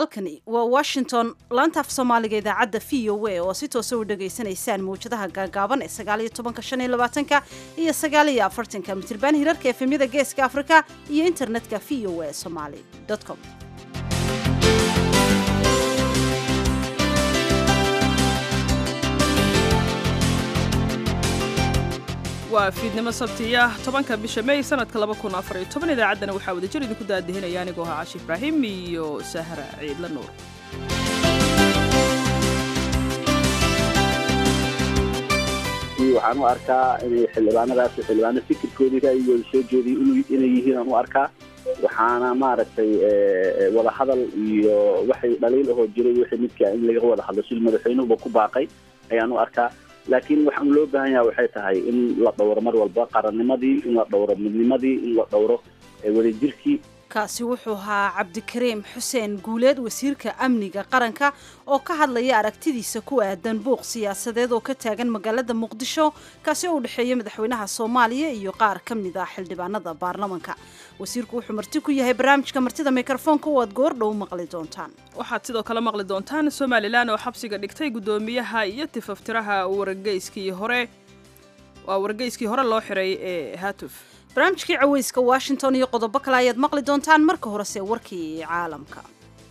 halkani waa washington laanta af soomaaliga idaacadda v o a oo si toosa u dhegaysanaysaan mawjadaha gaagaaban ee sagaaliyo tobanka shan iyo labaatanka iyo sagaaliyo afartanka mitirban hirarka efemyada geeska afrika iyo internetka v o a somaly com waa fiidnimo sabtiya tobanka bisha may sanadka laba kun afar iyo toban idaacaddana waxaa wadajir idinku daadihinaya anigoo ahaa cashi ibraahim iyo sahra ciidla nuur waxaan u arkaa inay xildhibaanadaas xildhibaano fikirkoodii ra'yigooda soo jeediy inay yihiin aan u arkaa waxaana maaragtay wada hadal iyo waxay dhaliil ahoo jiray wixii midkaa in laga wada hadlo sil madaxweynuhuba ku baaqay ayaan u arkaa laakiin waxaan loo baahan yaha waxay tahay in la dhowro mar walba qarannimadii in la dhowro midnimadii in la dhowro wadajirkii kaasi wuxuu ahaa cabdikariim xuseen guuleed wasiirka amniga qaranka oo ka hadlaya aragtidiisa ku aadan buuq siyaasadeed oo ka taagan magaalada muqdisho kaasi oo u dhexeeya madaxweynaha soomaaliya iyo qaar ka mid ah xildhibaanada baarlamanka wasiirku wuxuu marti ku yahay barnaamijka martida mikrofoonka oo aad goordhow maqli doontaan waxaad sidoo kale maqli doontaan somalilan oo xabsiga dhigtay guddoomiyaha iyo tifaftiraha wargeyskii hore waa wargeyskii hore loo xiray ee hatuf barnaamijkii caweyska washington iyo qodobo kale ayaad maqli doontaan marka horese warkii caalamka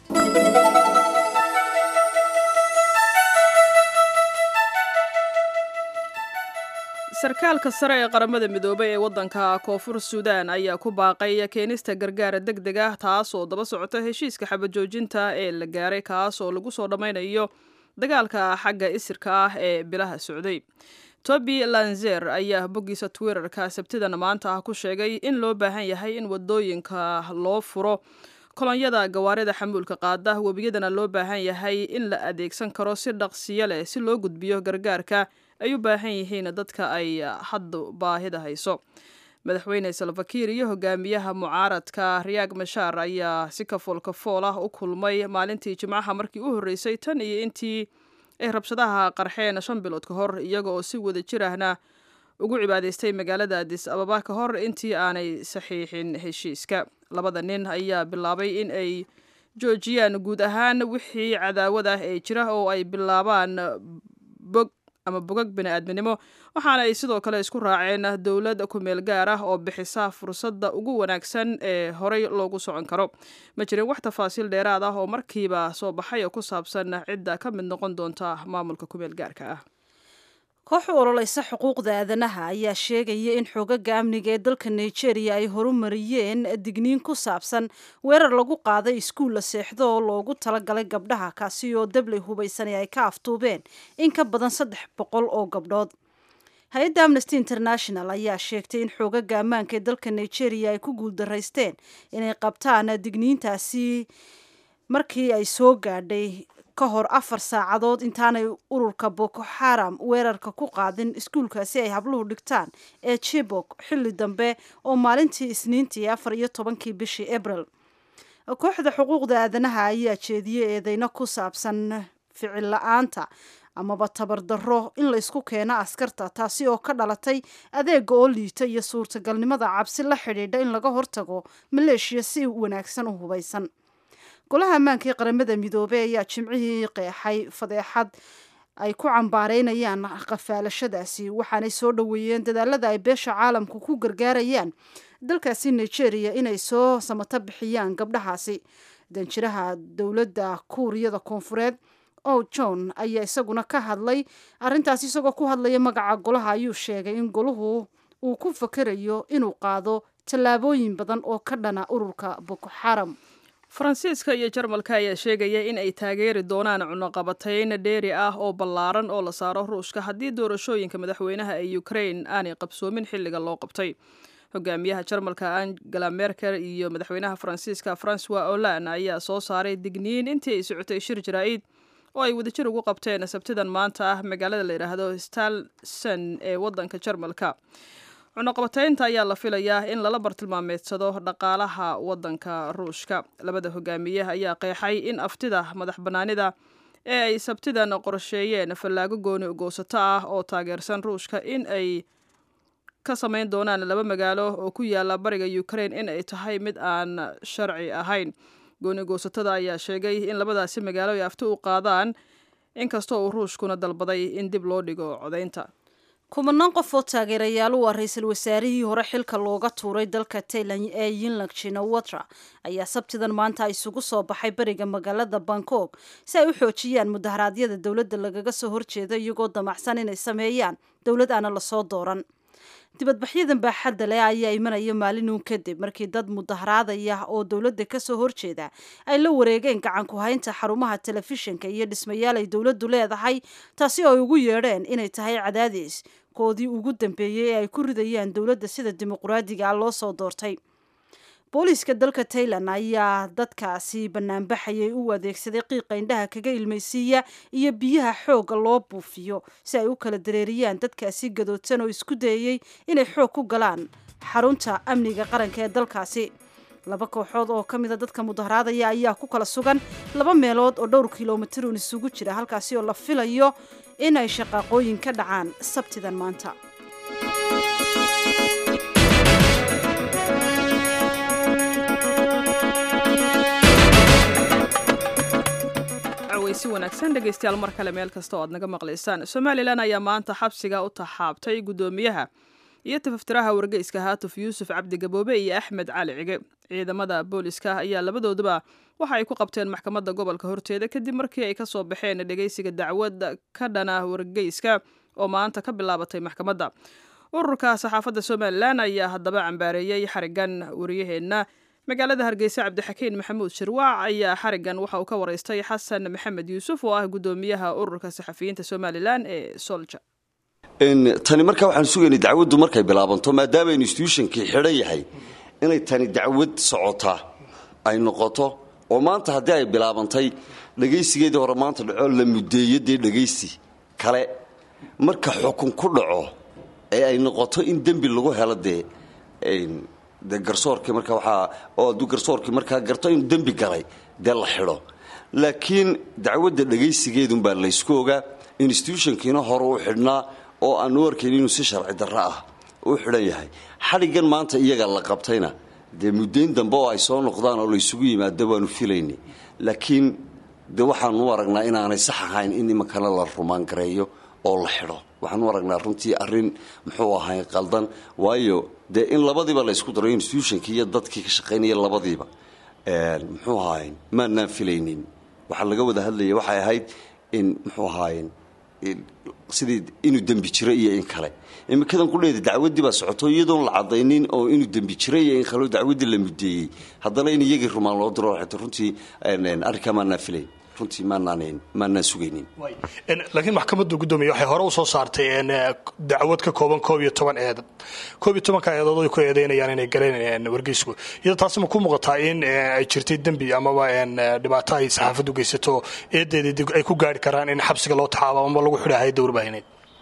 sarkaalka sare ee qaramada midoobay ee waddanka koonfur suudaan ayaa ku baaqay keenista gargaara deg deg ah taas oo daba socota heshiiska xabajoojinta ee la gaaray kaas oo lagu soo dhammaynayo dagaalka xagga isirka ah ee bilaha socday toby lanzer ayaa boggiisa twitterka sabtidan maanta ah ku sheegay in loo baahan yahay in wadooyinka loo furo kolonyada gawaarida xamuulka qaada webiyadana loo baahan yahay in la adeegsan karo si dhaqsiyo leh si loo gudbiyo gargaarka ay u baahan yihiin dadka ay hadda baahida hayso madaxweyne salfakiir iyo hogaamiyaha mucaaradka riyaag mashaar ayaa si kafool kafool ah u kulmay maalintii jimcaha markii u horreysay tan iyo intii ay rabshadaha qarxeen shan bilood ka hor iyaga oo si wada jir ahna ugu cibaadaystay magaalada adis ababa ka hor intii aanay saxiixin heshiiska labada nin ayaa bilaabay in ay joojiyaan guud ahaan wixii cadaawad ah ee jira oo ay bilaabaan bog ama bogag bini-aadminimo waxaana ay sidoo kale isku raaceen dowlad kumeel gaar ah oo bixisa fursadda ugu wanaagsan ee horey loogu socon karo ma jirin wax tafaasiil dheeraad ah oo markiiba soo baxay oo ku saabsan cidda ka mid noqon doonta maamulka kumeel gaarka ah koox u ololeysa xuquuqda aadanaha ayaa sheegaya in xoogaga amniga ee dalka nigeria ay horumariyeen digniin ku saabsan weerar lagu qaaday iskuul la seexdo oo loogu talagalay gabdhaha kaasi oo dabley hubaysan ay ka aftuubeen in ka badan saddex boqol oo gabdhood hay-adda amnesty international ayaa sheegtay in xoogaga ammaanka ee dalka nigeria ay ku guuldaraysteen inay qabtaan digniintaasi markii ay soo gaadhay ka hor afar saacadood intaanay ururka boko xaram weerarka ku qaadin iskuulkaasi ay habluhu dhigtaan ee jibok xilli dambe oo maalintii isniintii afar iyo tobankii bishii abril kooxda xuquuqda aadanaha ayaa jeediyey eedeyno ku saabsan ficil la-aanta amaba tabardarro in laysku keeno askarta taasi oo ka dhalatay adeega oo liita iyo suurtagalnimada cabsi la xidhiidha in laga hortago maleeshiya si wanaagsan u hubaysan golaha ammaanka ee qaramada midoobey ayaa jimcihii qeexay fadeexad ay ku cambaareynayaan qafaalashadaasi waxaanay soo dhoweeyeen dadaalada ay beesha caalamku ku gargaarayaan dalkaasi nigeria inay soo samato bixiyaan gabdhahaasi danjiraha dowladda kuuriyada koonfureed o john ayaa isaguna ka hadlay arrintaas isagoo ku hadlaya magaca golaha ayuu sheegay in golahu uu ku fakerayo inuu qaado tallaabooyin badan oo ka dhana ururka boko xaram faransiiska iyo jarmalka ayaa sheegaya in ay taageeri doonaan cunuqabatayn dheeri ah oo ballaaran oo la saaro ruushka haddii doorashooyinka madaxweynaha ee ukraine aanay qabsoomin xilliga loo qabtay hogaamiyaha jarmalka angela merkel iyo madaxweynaha faransiiska francois olan ayaa soo saaray digniin intii ay socotay shir jaraa'id oo ay wadajir ugu qabteen sabtidan maanta ah magaalada la yidhaahdo stalson ee waddanka jarmalka cunuqabataynta ayaa la filayaa in lala bartilmaameedsado dhaqaalaha waddanka ruushka labada hogaamiye ayaa qeexay in aftida madax bannaanida ee ay sabtidan qorsheeyeen fallaago gooni ugoosato ah oo taageersan ruushka in ay ka samayn doonaan laba magaalo oo ku yaala bariga ukraine in ay tahay mid aan sharci ahayn gooni goosatada ayaa sheegay in labadaasi magaalo ay afti u qaadaan inkastoo uu ruushkuna dalbaday in dib loo dhigo codaynta kumanaan qof oo taageerayaal u ah ra-iisul wasaarihii hore xilka looga tuuray dalka tailan ee yinlag jinawatra ayaa sabtidan maanta isugu soo baxay beriga magaalada bangkok si ay u xoojiyaan mudaharaadyada dowladda lagaga soo horjeeda iyagoo damacsan inay sameeyaan dowlad aana lasoo dooran dibadbaxyadan baaxadda leh ayaa imanaya maalinuun kadib markii dad mudaharaadaya oo dowladda kasoo horjeeda ay la wareegeen gacan ku haynta xarumaha telefishinka iyo dhismayaal ay dowladdu leedahay taasi oo ay ugu yeedheen inay tahay cadaadis koodii ugu dambeeyey ee ay ku ridayaan dowladda sida dimuqraadiga ah loo soo doortay booliiska dalka tailan ayaa dadkaasi banaanbaxayay u adeegsaday qiiqa indhaha kaga ilmaysiiya iyo biyaha xoogga loo buufiyo si ay u kala dareeriyaan dadkaasi gadoodsan oo isku dayayey inay xoog ku galaan xarunta amniga qaranka ee dalkaasi laba kooxood oo ka mida dadka mudaharaadaya ayaa ku kala sugan laba meelood oo dhowr kilomitirun isugu jira halkaasi oo la filayo inay shaqaaqooyin ka dhacaan sabtidan maanta si wanaagsan dhegaystayaal mar kale meel kasta oo aad naga maqlaysaan somalilan ayaa maanta xabsiga u taxaabtay guddoomiyaha iyo tafaftiraha wargeyska haatuf yuusuf cabdi gaboobe iyo axmed cali cige ciidamada booliska ayaa labadooduba waxa ay ku qabteen maxkamadda gobolka horteeda kadib markii ay kasoo baxeen dhegaysiga dacwad ka dhana wargeyska oo maanta ka bilaabatay maxkamadda ururka saxaafadda somalilan ayaa haddaba cambaareeyey xarigan wariyaheenna magaalada hargeysa cabdixakiin maxamuud shirwaac ayaa xarigan waxa uu ka waraystay xasan maxamed yuusuf oo ah guddoomiyaha ururka saxafiyiinta somalilan ee solja tani markaa waxaan sugaynay dacwaddu markay bilaabanto maadaama institutionkii xidhan yahay inay tani dacwad socotaa ay noqoto oo maanta haddii ay bilaabantay dhegaysigeedii hore maanta dhaco la mudeeyo dee dhegaysi kale marka xukun ku dhaco ee ay noqoto in dembi lagu helo dee de garsoorkii marka waxaa oo hadduu garsoorkii markaa garto inuu dembi galay dee la xidho laakiin dacwadda dhegaysigeedunbaa laysku ogaa institutionkiina hore u xidhnaa oo aan u arkayn inuu si sharci darro ah u xidhan yahay xadhiggan maanta iyaga la qabtayna dee muddayn dambe oo ay soo noqdaan oo laysugu yimaado waanu filaynay laakiin de waxaanu u aragnaa inaanay sax ahayn in imankana la rumaan gareeyo oo la xidho waxaan u aragnaa runtii arrin muxuu ahay qaldan waayo dee in labadiiba la ysku daro institutionkii iyo dadkii ka shaqaynaya labadiiba muxuu ahayn maanaan filaynin waxaa laga wada hadlaya waxay ahayd in muxuu ahayn sidii inuu dembi jiro iyo in kale imikadan kudheeda dacwaddii baa socoto iyadoon la cadaynin oo inuu dembi jiro iyo in kaleo dacwaddii la mudeeyey haddana in iyagii rumaan loo diro xita runtii arrinkaa maanaan filayn runtii maanaan maanaan sugaynin laakiin maxkamadda guddoomiye waxay hore u soo saartay dacwad ka kooban koob iyo toban eedad koob iyo tobanka eedood ay ku eedeynayaan inay galeen wargeysku iyadoo taasi ma ku muuqataa in ay jirtay dembi amaba dhibaato ay saxaafaddu geysato eedeedii ay ku gaari karaan in xabsiga loo taxaabo ama lagu xidha hayadda warbaahineed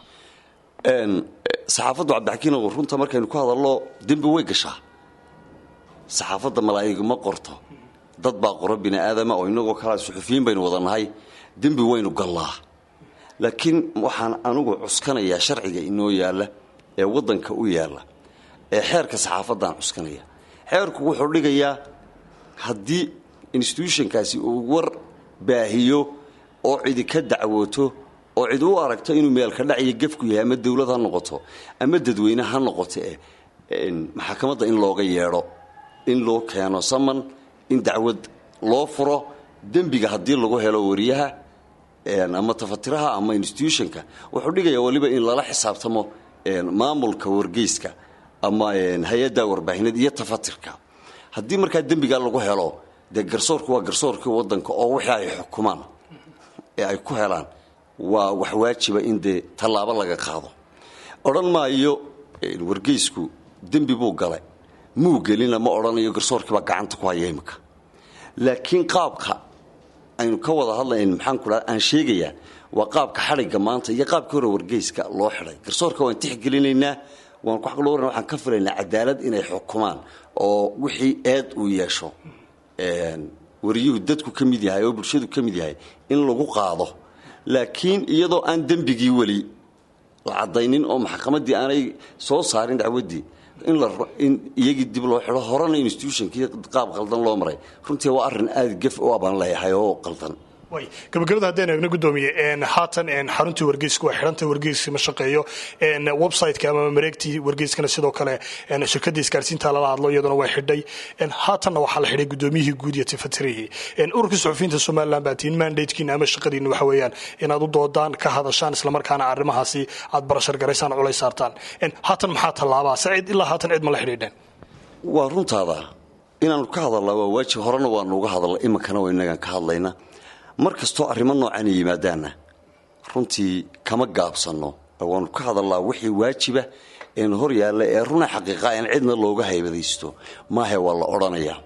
saxaafaddu cabdixakiin runta markaynu ku hadallo dembi way gashaa saxaafadda malaa'iga ma qorto dad baa qoro bini aadama oo inagoo kalea suxufiyiin baynu wada nahay dembi waynu gallaa laakiin waxaan anugu cuskanayaa sharciga inoo yaalla ee waddanka u yaalla ee xeerka saxaafaddaan cuskanaya xeerku wuxuu dhigayaa haddii institutionkaasi uu war baahiyo oo cidi ka dacwooto oo cid u aragto inuu meelka dhaciyo gefku yahay ama dawlad ha noqoto ama dadweyne ha noqoto eh maxakamadda in looga yeedho in loo keeno saman in dacwad loo furo dembiga haddii lagu helo wariyaha ama tafatiraha ama institutionka wuxuu dhigayaa waliba in lala xisaabtamo maamulka wargeyska ama hay-adda warbaahineed iyo tafatirka haddii markaa dembigaa lagu helo dee garsoorku waa garsoorkii wadanka oo wixii ay xukumaan ee ay ku helaan waa wax waajiba in dee tallaabo laga qaado odhan maayo wargeysku dembi buu galay muu gelina ma odhanayo garsoorkiibaa gacanta ku haya imika laakiin qaabka aynu ka wada hadlayn maxaan ku dhaha aan sheegayaa waa qaabka xadhigga maanta iyo qaabkii hore wargeyska loo xidhay garsoorka waan tixgelinaynaa waan ku xaqloo waran waxaan ka filaynaa cadaalad inay xukumaan oo wixii eed uu yeesho wariyuhu dadku ka mid yahay oo bulshadu ka mid yahay in lagu qaado laakiin iyadoo aan dembigii weli la caddaynin oo maxkamaddii aanay soo saarin dacwaddii in la in iyagii dib loo xidho horena institutionkii qaab qaldan loo maray runtii waa arrin aada gef u abaan leeyahay oo qaldan way gabagabada haddaynu eegno gudoomiye haatan xaruntii wargeyska waa xidhanta wargeyska ma shaqeeyo websiteka ama mareegtii wargeyskana sidoo kale shirkadii isgaarsiinta lala hadlo iyaduna way xidhay haatanna waxaa la xidhay gudoomiyihii guud iyo tifatirihii ururkii suxufiyiinta somalilan baa tiin mandatekiina ama shaqadiina waxa weeyaan inaad u doodaan ka hadashaan islamarkaana arrimahaasi aad barashar garaysaan culays saartaan haatan maxaa tallaabaa sacid ilaa haatan cid ma la xidhiidheen waa runtaada inaanu ka hadalnaa waa waajib horena waanu uga hadalna iminkana waa inagaan ka hadlayna mar kastoo arrimo noocan ay yimaadaanna runtii kama gaabsanno waanu ka hadalnaa wixii waajiba een hor yaalla ee runa xaqiiqa in cidna looga haybadaysto maahe waa la odhanayaa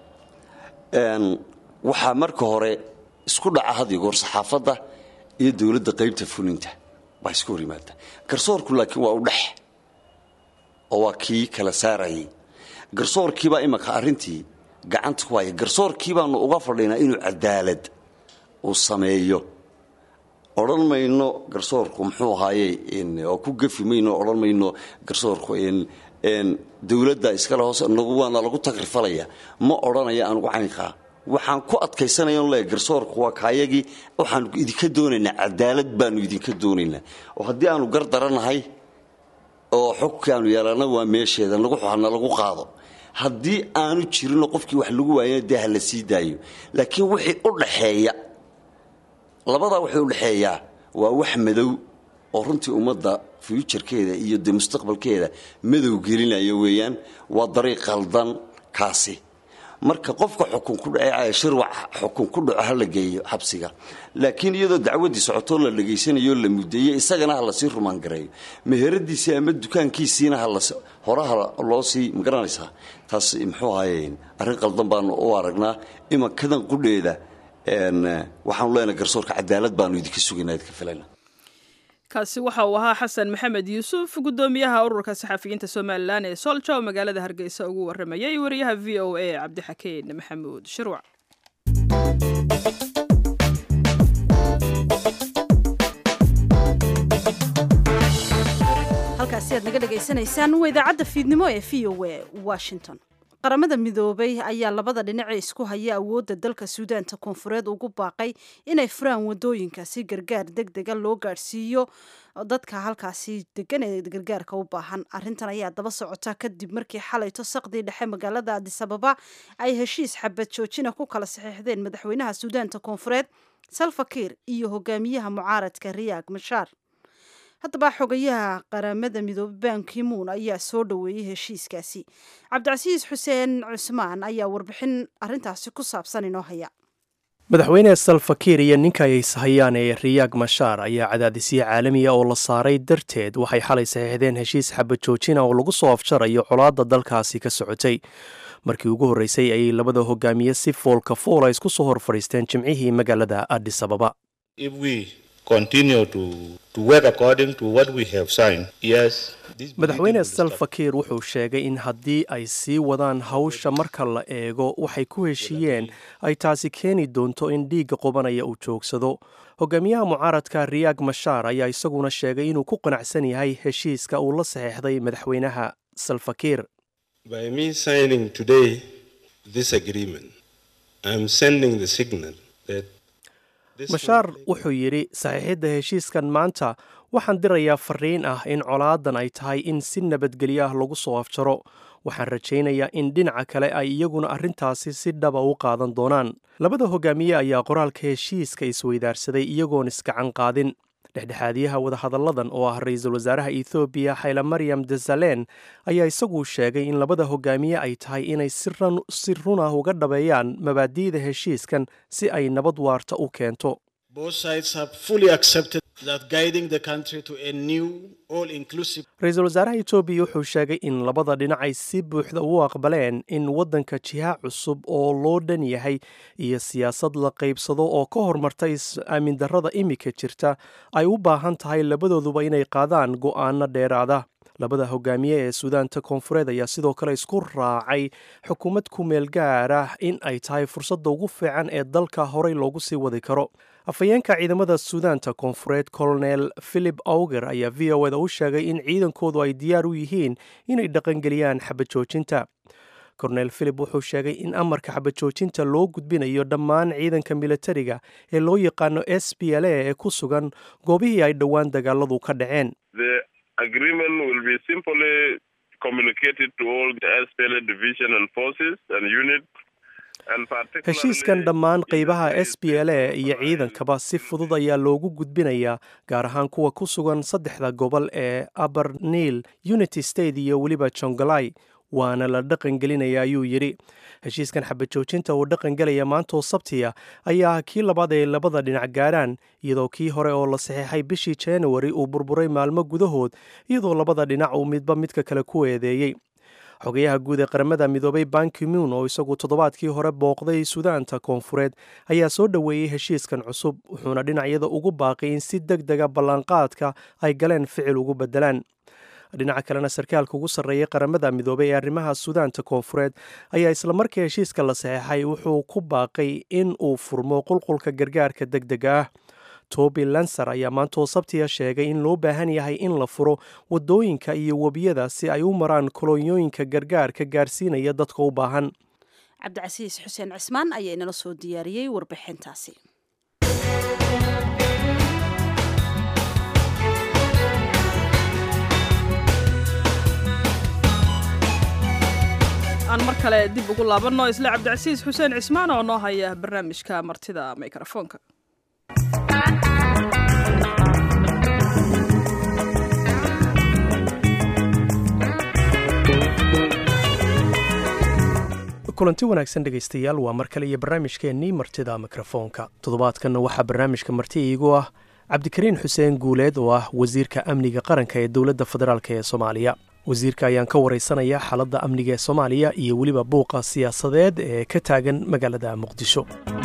waxaa marka hore isku dhaca had iyo goor saxaafadda iyo dowladda qaybta fulinta baa iska hor yimaada garsoorku laakiin waa u dhex oo waa kii kala saarayay garsoorkiibaa imanka arrintii gacanta ku haya garsoorkii baanu uga fadhinaa inuu cadaalad uu sameeyo odhan mayno garsoorku muxuu ahaaye oo ku gefi mayno odhan mayno garsoorku dowladda iskale hoose nagu waana lagu tagrifalaya ma odhanaya anugu caynkaa waxaan ku adkaysanaya le garsoorku waa kaayagii waxaanu idinka doonaynaa cadaalad baanu idinka doonaynaa oo haddii aanu gar daranahay oo xogkii aanu yeelana waa meesheeda nagu hana lagu qaado haddii aanu jirinoo qofkii wax lagu waayana dee ha la sii daayo laakiin wixii u dhaxeeya labadaa waxay u dhexeeyaa waa wax madow oo runtii ummadda fuujarkeeda iyo dee mustaqbalkeeda madow gelinaya weeyaan waa dariiq qaldan kaasi marka qofka xukun ku dhace shirwac xukun ku dhaco ha la geeyo xabsiga laakiin iyadoo dacwaddii socotoo la dhegaysanayo la mudeeyey isagana ha lasii rumaangareeyo meheradiisii ama dukaankiisiina horaha loo sii magaranaysaa taas muxuu ahaye arrin qaldan baanu u aragnaa imankadan qudheeda waxaanu leenahay garsoorka cadaalad baanu idinka sugaynaa idinka filayna kaasi waxa uu ahaa xasan maxamed yuusuf gudoomiyaha ururka saxafiyiinta somalilan ee solja oo magaalada hargeysa ugu waramayay wariyaha v o a cabdixakeen maxamuud shirwac halkaasi aad naga dhegaysanaysaan waa idaacadda fiidnimo ee v o a washington qaramada midoobay ayaa labada dhinace isku haya awoodda dalka suudaanta koonfureed ugu baaqay inay furaan wadooyinka si gargaar deg dega loo gaadhsiiyo dadka halkaasi degan ee gargaarka u baahan arrintan ayaa daba socota kadib markii xalayto saqdii dhexe magaalada adisababa ay heshiis xabad joojina ku kala saxiixdeen madaxweynaha suudaanta koonfureed salfakiir iyo hogaamiyaha mucaaradka riyaag mashaar haddaba xogayaha qaramada midoobe bankimuun ayaa soo dhoweeyey heshiiskaasi cabdicasiis xuseen cusmaan ayaa warbixin arintaasi ku saabsan inoo haya madaxweyne salfakiir iyo ninka ay ishayaan ee riyaag mashaar ayaa cadaadisyo caalamiya oo la saaray darteed waxay xalay saxiixdeen heshiis xabad joojina oo lagu soo afjarayo colaadda dalkaasi ka socotay markii ugu horreysay ayay labada hogaamiye si foolka foola isku soo hor fadhiisteen jimcihii magaalada adis ababa madaxweyne salfakiir wuxuu sheegay in haddii ay sii wadaan hawsha marka la eego waxay ku heshiiyeen ay taasi keeni doonto in dhiigga qubanaya uu joogsado hogaamiyaha mucaaradka riyaag mashaar ayaa isaguna sheegay inuu ku qanacsan yahay heshiiska uu la saxeexday madaxweynaha salfakiir mashaar wuxuu yidhi saxiixidda heshiiskan maanta waxaan dirayaa fariin ah in colaadan ay tahay in si nabadgelyo ah lagu soo afjaro waxaan rajaynayaa in dhinaca kale ay iyaguna arrintaasi si dhaba u qaadan doonaan labada hogaamiye ayaa qoraalka heshiiska isweydaarsaday iyagoon isgacan qaadin dhexdhexaadiyaha wadahadalladan oo ah ra-iisul wasaaraha ethoobiya xayla maryam desaleen ayaa isagu sheegay in labada hogaamiye ay tahay inay si run ah uga dhabeeyaan mabaadi'da heshiiskan si ay nabad waarta u keento ra-iisul wasaaraha etoobiya wuxuu sheegay in labada dhinac ay si buuxda u aqbaleen in waddanka jiha cusub oo loo dhan yahay iyo siyaasad la qaybsado oo ka hormarta is-aamin darrada imika jirta ay u baahan tahay labadooduba inay qaadaan go'aano dheeraada labada hogaamiye ee suudaanta koonfureed ayaa sidoo kale isku raacay xukuumad ku meel gaar ah in ay tahay fursadda ugu fiican ee dalka horey loogu sii wadi karo afhayeenka ciidamada suudaanta koonfureed colonel philip auger ayaa v o eda u sheegay in ciidankoodu ay diyaar u yihiin inay dhaqangeliyaan xabajoojinta kornel philip wuxuu sheegay in amarka xabajoojinta loo gudbinayo dhammaan ciidanka militariga ee loo yaqaano s b l a ee ku sugan goobihii ay dhowaan dagaaladu ka dhaceen heshiiskan dhammaan qeybaha s b l a iyo ciidankaba si fudud ayaa loogu gudbinayaa gaar ahaan kuwa ku sugan saddexda gobol ee aberniil unity state iyo weliba jongalai waana la dhaqangelinaya ayuu yidhi heshiiskan xabajoojinta uu dhaqangelaya maantoo sabtiya ayaa ah kii labaad ay labada dhinac gaarhaan iyadoo kii hore oo la saxeexay bishii januari uu burburay maalmo gudahood iyadoo labada dhinac uu midba midka kale ku eedeeyey xogayaha guud ee qaramada midoobay bankimuun oo isagu toddobaadkii hore booqday suudaanta koonfureed ayaa soo dhoweeyey heshiiskan cusub wuxuuna dhinacyada ugu baaqay in si deg dega ballanqaadka ay galeen ficil ugu beddelaan dhinaca kalena sarkaalka ugu sarreeyay qaramada midoobay ee arrimaha suudaanta koonfureed ayaa islamarkii heshiiska la saxeexay wuxuu ku baaqay in uu furmo qulqulka gargaarka deg dega ah toby lanser ayaa maantoo sabtiya sheegay in loo baahan yahay in la furo waddooyinka iyo webiyada si ay u maraan kolonyooyinka gargaarka gaarsiinaya dadka u baahan cabdicasiis xuseen cismaan ayaa inala soo diyaariyey warbixintaasi aan mar kale dib ugu laabanno isla cabdicasiis xuseen cismaan oo noo haya barnaamijka martida mikrofoonka kulanti wanaagsan dhegaystayaal waa mar kale iyo barnaamijkeennii martida mikrofoonka toddobaadkanna waxaa barnaamijka marti iigu ah cabdikariin xuseen guuleed oo ah wasiirka amniga qaranka ee dowladda federaalk ee soomaaliya wasiirka ayaan ka wareysanaya xaaladda amniga ee soomaaliya iyo weliba buuqa siyaasadeed ee ka taagan magaalada muqdisho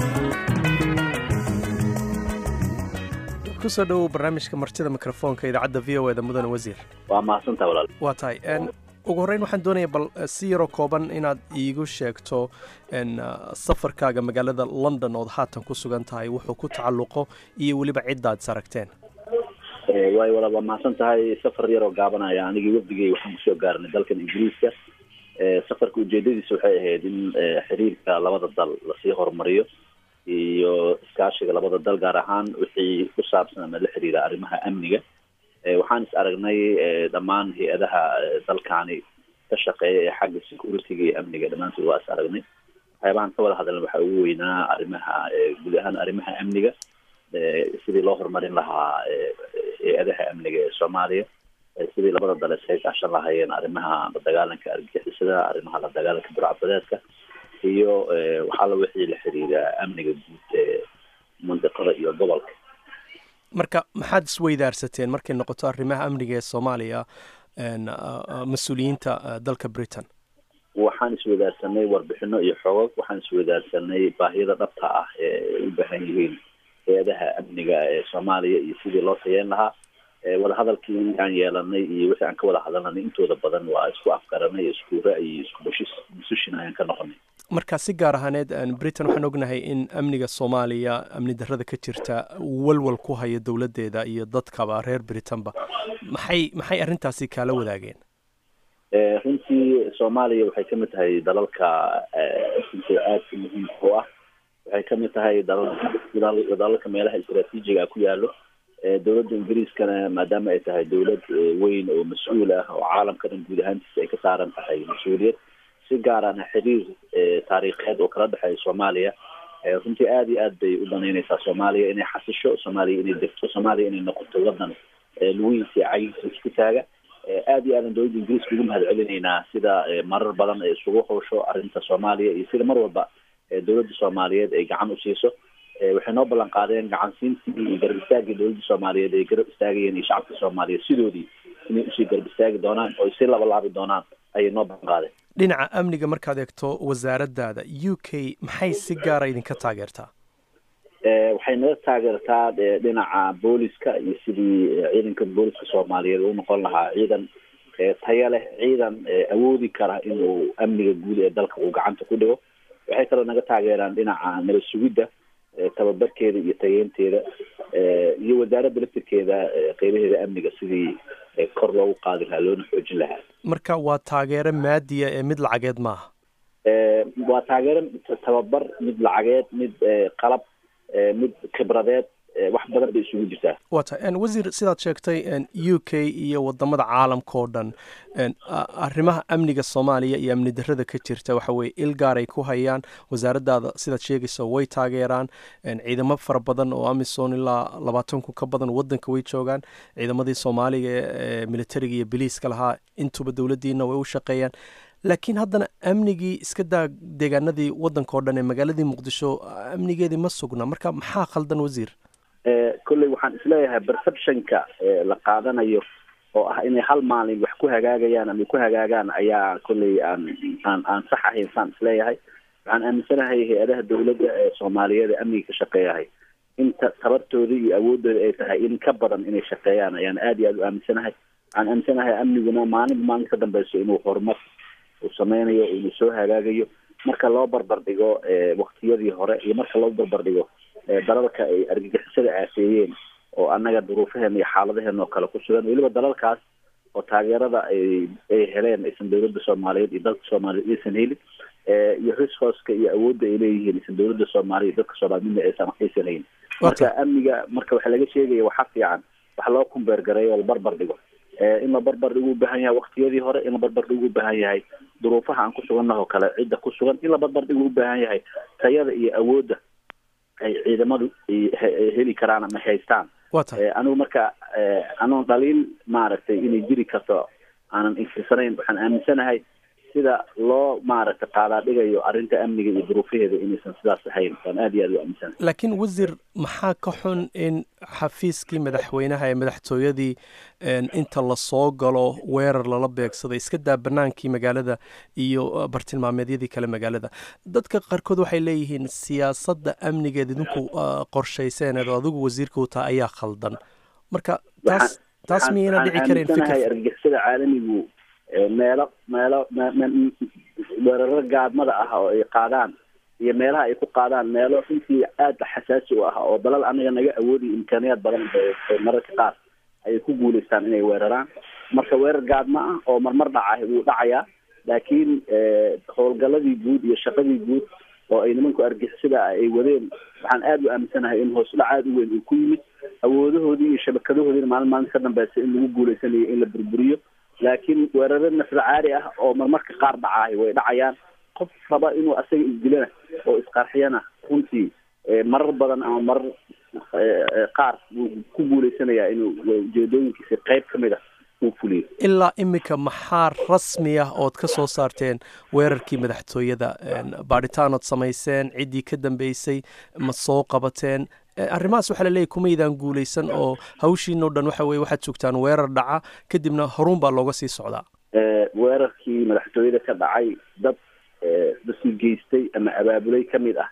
kusoo dhowow barnaamijka martida mikrofoonka idaacadda v o eda mudane wasiir waa mahadsantaa walaal waa tahay ugu horreyn waxaan doonaya bal si yaroo kooban inaad iigu sheegto safarkaaga magaalada london ood haatan ku sugan tahay wuxuu ku tacalluqo iyo weliba ciddaad is aragteen waayo walaal waa mahadsan tahay safar yaroo gaabanaya anigii wafdigay waxaan kusoo gaarnay dalkan ingiriiska safarka ujeedadiisa waxay ahayd in xiriirka labada dal lasii horumariyo iyo iskaashiga labada dal gaar ahaan wixii ku saabsan ama la xiriira arrimaha amniga waxaan is aragnay dhammaan hay-adaha dalkaani ka shaqeeya ee xagga security-ga iyo amniga dhammaantood waa is aragnay waxyaabahan ka wada hadalna waxaa ugu weynaa arrimaha guud ahaan arrimaha amniga sidii loo horumarin lahaa hay-adaha amniga ee soomaaliya sidii labada dal isaga kaashan lahaayeen arrimaha la dagaalanka argagixisada arrimaha la dagaalanka burcbadeedka iyo waxaala wixii la xiriira amniga guud ee mandiqada iyo gobolka marka maxaad isweydaarsateen markay noqoto arrimaha amniga ee soomaaliya mas-uuliyiinta dalka britain waxaan isweydaarsanay warbixino iyo xogog waxaan isweydaarsanay baahiyada dhabta ah ee u baahan yihiin hay-adaha amniga ee soomaaliya iyo sidii loo tayeyn lahaa wadahadalkii aan yeelanay iyo wixii aan ka wada hadalnay intooda badan waa isku afgaranay isku ra-y iyo isku bushis busushin ayaan ka noqonay marka si gaar ahaaneed britain waxaan ognahay in amniga soomaaliya amni darrada ka jirta walwal ku haya dowladdeeda iyo dadkaba reer britanba maxay maxay arrintaasi kaala wadaageen runtii soomaaliya waxay kamid tahay dalalka runtii aadka muhiimka u ah waxay kamid tahay dalal dalalka meelaha istraatiijiga ah ku yaalo dowladda ingiriiskana maadaama ay tahay dowlad weyn oo mas-uul ah oo caalamka dhan guud ahaantiisa ay ka saaran tahay mas-uuliyad si gaarana xiriir taariikheed oo kala dhexeeya soomaaliya runtii aada iyo aad bay u danaynaysaa soomaaliya inay xasisho soomaaliya inay degto soomaaliya inay noqoto wadan lugihiisa iyo cagihiisa isku taaga aada iyo aadan dowladda ingiriiska ugu mahad celinaynaa sida marar badan ay isugu howsho arrinta soomaaliya iyo sida mar walba dowladda soomaaliyeed ay gacan u siiso waxay noo ballan qaadeen gacansiintii iyo garab istaagii dowladda soomaaliyeed ay garab istaagayeen iyo shacabka soomaaliyeed sidoodii inay usii garab istaagi doonaan oo sii labalaabi doonaan ayay noo ballan qaadeen dhinaca amniga markaad eegto wasaaraddaada u k maxay si gaara idinka taageertaa waxay naga taageertaa dhinaca booliska iyo sidii ciidanka booliska soomaaliyeed u noqon lahaa ciidan taya leh ciidan awoodi kara inuu amniga guud ee dalka uu gacanta ku dhigo waxay kaloo naga taageeraan dhinaca nabad sugidda tababarkeeda iyo tageynteeda iyo wasaaradda laftirkeeda qeybaheeda amniga sidii kor loogu qaadi lahaa loona xoojin lahaa marka waa taageero maadiya ee mid lacageed maaha waa taageero tababar mid lacageed mid qalab mid khibradeed wax badan bay isugu jirtaa waa tahay wasiir sidaad sheegtay u k iyo wadamada caalamka oo dhan arrimaha amniga soomaaliya iyo amni darada ka jirta waxa weye il gaar ay ku hayaan wasaaraddaada sidaad sheegaysa way taageeraan ciidamo fara badan oo amisom ilaa labaatan kun ka badan wadanka way joogaan ciidamadii soomaaliga ee militariga iyo biliiska lahaa intuba dowladdiina way u shaqeeyaan laakiin haddana amnigii iska daa deegaanadii wadanka oo dhan ee magaaladii muqdisho amnigeedii ma sugna marka maxaa khaldan wasiir kolley waxaan isleeyahay perceptionka la qaadanayo oo ah inay hal maalin wax ku hagaagayaan ama ku hagaagaan ayaa kolley aan aan aan sax ahayn saan isleeyahay waxaan aaminsanahay hay-adaha dawladda ee soomaaliyeed ee amniga ka shaqeeyahay inta tabartooda iyo awoodooda ay tahay in ka badan inay shaqeeyaan ayaan aada iyo aada u aaminsanahay waxaan aaminsanahay amniguna maalinba maalin ka dambeyso inuu horumar uu sameynayo inuu soo hagaagayo marka loo barbar dhigo waktiyadii hore iyo marka loo barbar dhigo dalalka ay argagixisada aafeeyeen oo annaga duruufaheena iyo xaaladaheena oo kale ku sugan weliba dalalkaas oo taageerada ay ay heleen aysan dawladda soomaaliyeed iyo dalka soomaaliyeed aysan helin iyo resourceka iyo awoodda ay leeyihiin aysan dawladda soomaaliya iyo dalka soomaliya midna aysan aysan hayn marka amniga marka waxa laga sheegaya waxa fiican wax loo kumbeer gareeyo oo la barbar dhigo in la barbar dhigu u baahan yahay waktiyadii hore in la barbar dhigu u baahan yahay duruufaha aan ku sugannaha oo kale cidda ku sugan in la barbar dhigu u baahan yahay tayada iyo awoodda ay ciidamadu heli karaan ama haystaan anigu marka anoon dhaliil maaragtay inay jiri karto aanan inkirsanayn waxaan aaminsanahay sida loo maaragtay qaadaa dhigayo arrinta amniga iyo duruufaheeda inaysan sidaas ahayn waan aada iyo aada u aaminsanahay laakiin wasiir maxaa ka xun in xafiiskii madaxweynaha ee madaxtooyadii inta lasoo galo weerar lala beegsaday iska daa banaankii magaalada iyo bartilmaameedyadii kale magaalada dadka qaarkood waxay leeyihiin siyaasadda amnigeed idinku qorshayseneed oo adigu wasiirka u taha ayaa khaldan marka taas taas miyayna dhici karayn fikir argagixisada caalamigu meelo meelo weeraro gaadmada ah oo ay qaadaan iyo meelaha ay ku qaadaan meelo runtii aada xasaasi u ah oo dalal anaga naga awoodiyo imkaaniyaad badan mararka qaar ayay ku guuleystaan inay weeraraan marka weerar gaadma ah oo marmar dhaca wuu dhacayaa laakiin howlgaladii guud iyo shaqadii guud oo ay nimanku argixisada ah ay wadeen waxaan aada u aaminsanahay in hoos dhac aada u weyn uu ku yimid awoodahoodii iyo shabakadahoodiina maalin maalin ka dambeysa in lagu guuleysanayo in la burburiyo laakiin weeraro naflacaari ah oo marmarka qaar dhacaay way dhacayaan qof raba inuu asaga isdilana oo isqarxiyana runtii marar badan ama marar qaar wuu ku guuleysanayaa inuu ujeedooyinkiisa qeyb ka mid a uu fuliyo ilaa iminka maxaa rasmi ah ood ka soo saarteen weerarkii madaxtooyada baadhitaanood samayseen ciddii ka dambeysay ma soo qabateen arrimahaas waxaa laleeyahy kumaydaan guuleysan oo hawshiinoo dhan waxa weye waxaad joogtaan weerar dhaca kadibna horuun baa looga sii socdaa weerarkii madaxtooyada ka dhacay dad dadkii geystay ama abaabulay ka mid ah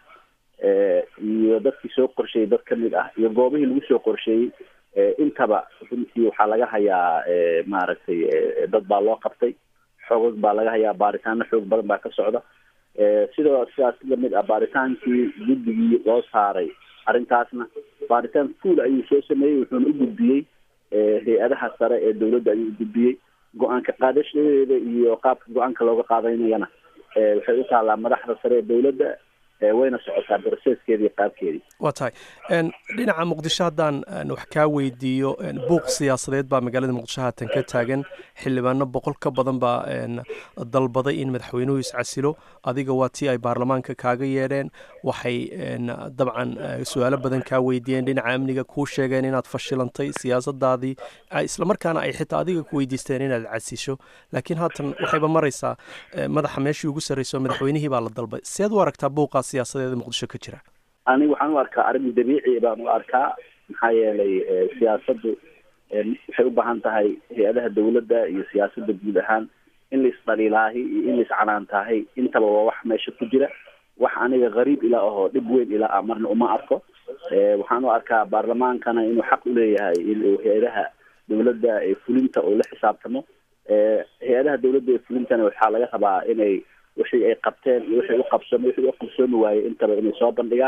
iyo dadkii soo qorsheeyey dad ka mid ah iyo goobihii lagu soo qorsheeyey intaba runtii waxaa laga hayaa maaragtay dad baa loo qabtay xoogag baa laga hayaa baaritaano xoog badan baa ka socda sidoo sidaas lamid ah baaritaankii guddigii loo saaray arrintaasna baaritaan fuol ayuu soo sameeyey wuxuuna u gudbiyey hay-adaha sare ee dawladda ayuu u gudbiyey go-aanka qaadashadeeda iyo qaabka go-aanka looga qaadanayana waxay u taallaa madaxda sare ee dawladda wayna socotaa broseskeedi iyo qaabkeedii waa tahay dhinaca muqdisho haddaan wax kaa weydiiyo buuq siyaasadeed baa magaalada muqdisho haatan ka taagan xildhibaano boqol ka badan baa dalbaday in madaxweynuhu iscasilo adiga waa tii ay baarlamaanka kaaga yeedheen waxay dabcan su-aalo badan kaa weydiiyeen dhinaca amniga kuu sheegeen inaad fashilantay siyaasadaadii islamarkaana ay xitaa adiga ku weydiisteen inaad casisho laakiin haatan waxayba maraysaa madaxa meeshii ugu sarreyso madaxweynihii baa la dalbay seed u aragtaa buuqaa siyaasadeeda muqdisho ka jira aniga waxaan u arkaa arrin dabiici baan u arkaa maxaa yeelay siyaasaddu waxay u baahan tahay hay-adaha dawladda iyo siyaasadda guud ahaan in la isdhaliilaahi iyo in la iscanaantaahay intaba waa wax meesha ku jira wax aniga qariib ilaa ahoo dhib weyn ilaa ah marna uma arko waxaan u arkaa baarlamaankana inuu xaq uleeyahay inuu hay-adaha dawladda ee fulinta uu la xisaabtamo hay-adaha dawladda ee fulintana waxaa laga rabaa inay wixii ay qabteen iyo wixii u qabsoomi wixii u qabsoomi waayey intaba inay soo bandhigaan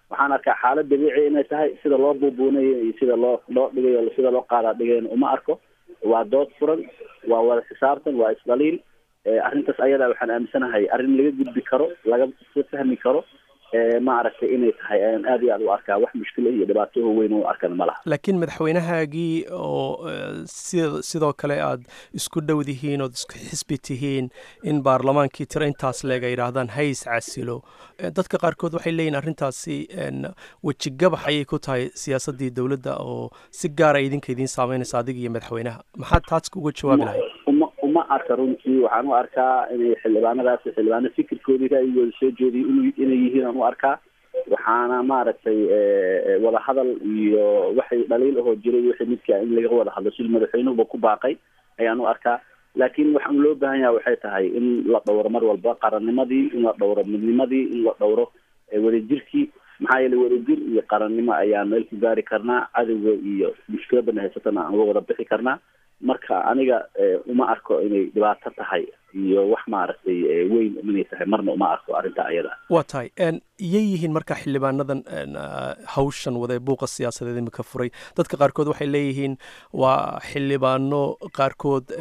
waxaan arkaa xaalad dabiici inay tahay sida loo buubuunayo iyo sida loo loo dhigayo sida loo qaadaa dhigayna uma arko waa dood furan waa wada xisaabtan waa isdhaliil arrintaas ayadaa waxaan aaminsanahay arrin laga gudbi karo laga fahmi karo ma aragtay inay tahay ayaan aad iyo aad u arkaa wax mushkila iyo dhibaatooho weyn u arkana ma laha laakiin madaxweynahaagii oo sida sidoo kale aad isku dhow dihiin ood isku xisbi tihiin in baarlamaankii tiro intaas leeg ay yidhaahdaan hays casilo dadka qaarkood waxay leeyihin arrintaasi weji gabax ayay ku tahay siyaasaddii dowladda oo si gaara idinka idiin saameynaysa adiga iyo madaxweynaha maxaad taas uga jawaabi lahayd uma uma arka runtii waxaan u arkaa inay xildhibaanadaasi xildhibaano fikirkoodii ra'yigooda soo jeediy in inay yihiin aan u arkaa waxaana maaragtay wadahadal iyo waxay dhaliil ahoo jiray wixii midkaa in laga wada hadlo sidii madaxweynuhuba ku baaqay ayaan u arkaa laakiin waxaan loo baahan yaha waxay tahay in la dhowro mar walba qarannimadii in la dhowro midnimadii in la dhowro wadajirkii maxaa yeelay wadajir iyo qarannimo ayaan meel ku gaari karnaa cadowga iyo mushkiladana haysatana aan uga wada bixi karnaa marka aniga uma arko inay dhibaato tahay iyo wax maaragtay weyn inay tahay marna uma arko arrinta ayada waa tahay iyay yihiin marka xildhibaanadan hawshan wada ee buuqa siyaasadeed imika furay dadka qaarkood waxay leeyihiin waa xildhibaano qaarkood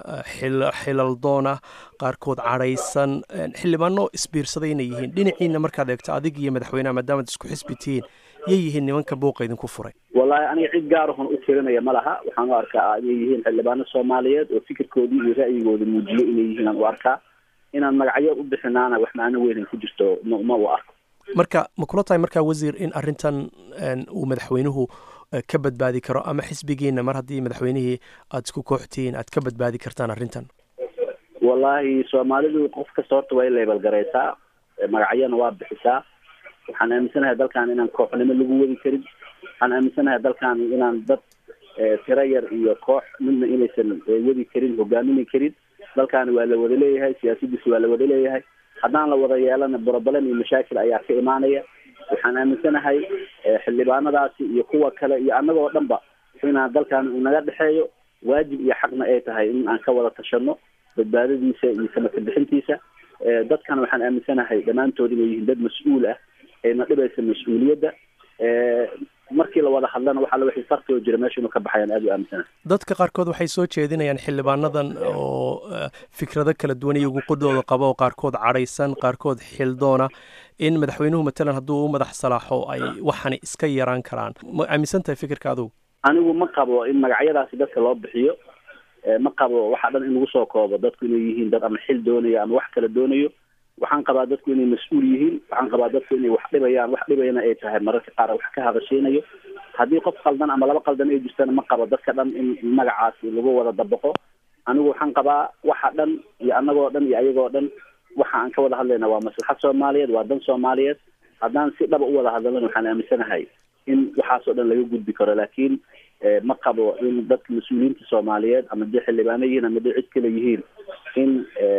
xilal doona qaarkood cadhaysan xildhibaano isbiirsaday inay yihiin dhinaciina markaad eegto adig iyo madaxweyneha maadaamaad isku xisbi tihiin yay yihiin nimanka buuqa idinku furay wallahi aniga cid gaarahon u tirinaya ma laha waxaan u arkaa inay yihiin xildhibaano soomaaliyeed oo fikirkoodii iyo ra'yigooda muujiyo inay yihiin aan u arkaa inaan magacyo u bixinaana wax macno weyn ay ku jirto ma u arko marka ma kula tahay markaa wasiir in arrintan uu madaxweynuhu ka badbaadi karo ama xisbigiina mar haddii madaxweynihii aada isku kooxtihiin aad ka badbaadi kartaan arrintan wallahi soomaalidu qof kasta horta way leebelgaraysaa magacyana waa bixisaa waxaan aaminsanahay dalkan inaan kooxnimo lagu wadi karin waxaan aaminsanahay dalkan inaan dad tiro yar iyo koox midna inaysan wadi karin hogaaminay karin dalkaani waa la wada leeyahay siyaasadiisa waa la wada leeyahay haddaan la wada yeelana broblem iyo mashaakil ayaa ka imaanaya waxaan aaminsanahay xildhibaanadaasi iyo kuwa kale iyo annagoo dhan ba inaan dalkan uu naga dhexeeyo waajib iyo xaqna ay tahay in aan ka wada tashano badbaadadiisa iyo samaka bixintiisa dadkana waxaan aaminsanahay dhammaantood inay yihiin dad mas-uul ah ayna dhibaysa mas-uuliyadda markii la wada hadlana waxaa wixii farti oo jira meesha inuu ka baxayaan aad u aaminsanahay dadka qaarkood waxay soo jeedinayaan xildhibaanadan oo fikrado kala duwan iyo uguqudooda qaba oo qaarkood cadhaysan qaarkood xildoona in madaxweynuhu matalan hadduu u madax salaaxo ay waxani iska yaraan karaan ma aaminsan tahay fikirka adugu anigu ma qabo in magacyadaasi dadka loo bixiyo ma qabo waxaa dhan in lagu soo koobo dadku inay yihiin dad ama xil doonayo ama wax kala doonayo waxaan qabaa dadku inay mas-uul yihiin waxaan qabaa dadku inay wax dhibayaan wax dhibayana ay tahay mararka qaar wax ka hadasheynayo haddii qof qaldan ama laba qaldan ay jirtana ma qabo dadka dhan in magacaasi lagu wada dabaqo anigu waxaan qabaa waxa dhan iyo annagoo dhan iyo ayagoo dhan waxa aan ka wada hadlayna waa maslaxad soomaaliyeed waa dan soomaaliyeed haddaan si dhaba u wada hadlana waxaan aaminsanahay in waxaasoo dhan laga gudbi karo laakiin ma qabo in dadka mas-uuliyiinta soomaaliyeed ama dee xildhibaano yihiin ama dee cid kale yihiin in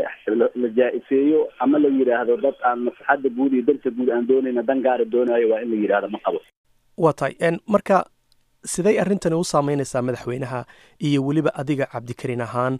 la jaa-ifeeyo ama la yidhaahdo dad aan maslaxadda guud iyo danta guud aan doonayna dan gaara doonayo waa in la yidhahdo ma qabo waa tahay marka siday arrintani u saameynaysaa madaxweynaha iyo weliba adiga cabdikarin ahaan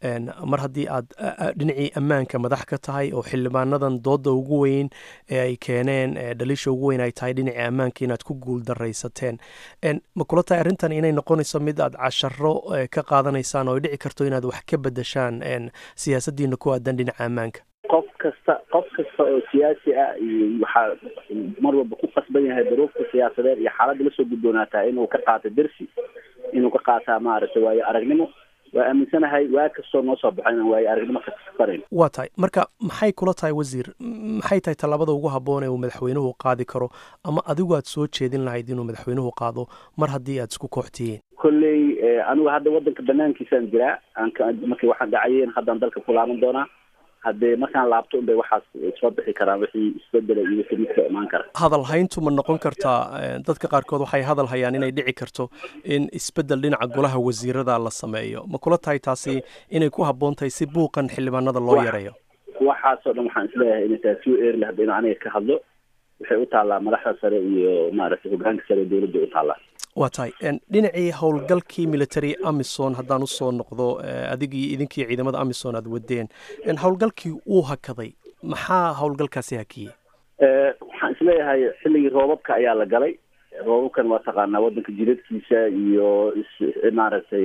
mar haddii aad dhinacii ammaanka madax ka tahay oo xildhibaanadan dooda ugu weyn ee ay keeneen dhaliisha ugu weyn ay tahay dhinacii ammaanka inaad ku guul daraysateen ma kula tahay arrintan inay noqonayso mid aad casharo ka qaadanaysaan oo ay dhici karto inaad wax ka bedeshaan siyaasaddiina ku aadan dhinaca ammaanka qof kasta qof kasta oo siyaasi ah iyo waxaa mar walba ku qasban yahay duruufta siyaasadeed iyo xaaladda lasoo gudboonaataa inuu ka qaato dersi inuu ka qaataa maaragtay waayo aragnimo waa aaminsanahay waa kastoo noo soo baxo inaan waayo aragnimo kasbanayn waa tahay marka maxay kula tahay wasiir maxay tahay tallaabada ugu habboon ee uu madaxweynuhu qaadi karo ama adigu aad soo jeedin lahayd inuu madaxweynuhu qaado mar haddii aad isku koox tihiin kolley anigu hadda waddanka banaankiisaan jiraa markii waxaan dhacayeen haddaan dalka ku laaban doonaa haddee markaan laabto unbay waxaas soo bixi karaan wixii isbedela iyo wixii midka imaan kara hadal hayntu ma noqon kartaa dadka qaarkood waxay hadal hayaan inay dhici karto in isbedel dhinaca golaha wasiirada la sameeyo ma kula tahay taasi inay ku habboon tahay si buuqan xildhibaanada loo yareeyo waxaasoo dhan waxaan isleeyahay inay tahay too early hadda inu aniga ka hadlo waxay u taallaa madaxda sare iyo maaragtay hogaanka sare dowladda u taallaa waa tahay dhinacii howlgalkii military amison haddaan usoo noqdo adigii idinkii ciidamada amison aad wadeen howlgalkii uu hakaday maxaa howlgalkaasi hakiyey waxaan isleeyahay xilligii roobabka ayaa la galay roobabkan waa taqaanaa wadanka jidadkiisa iyo maaragtay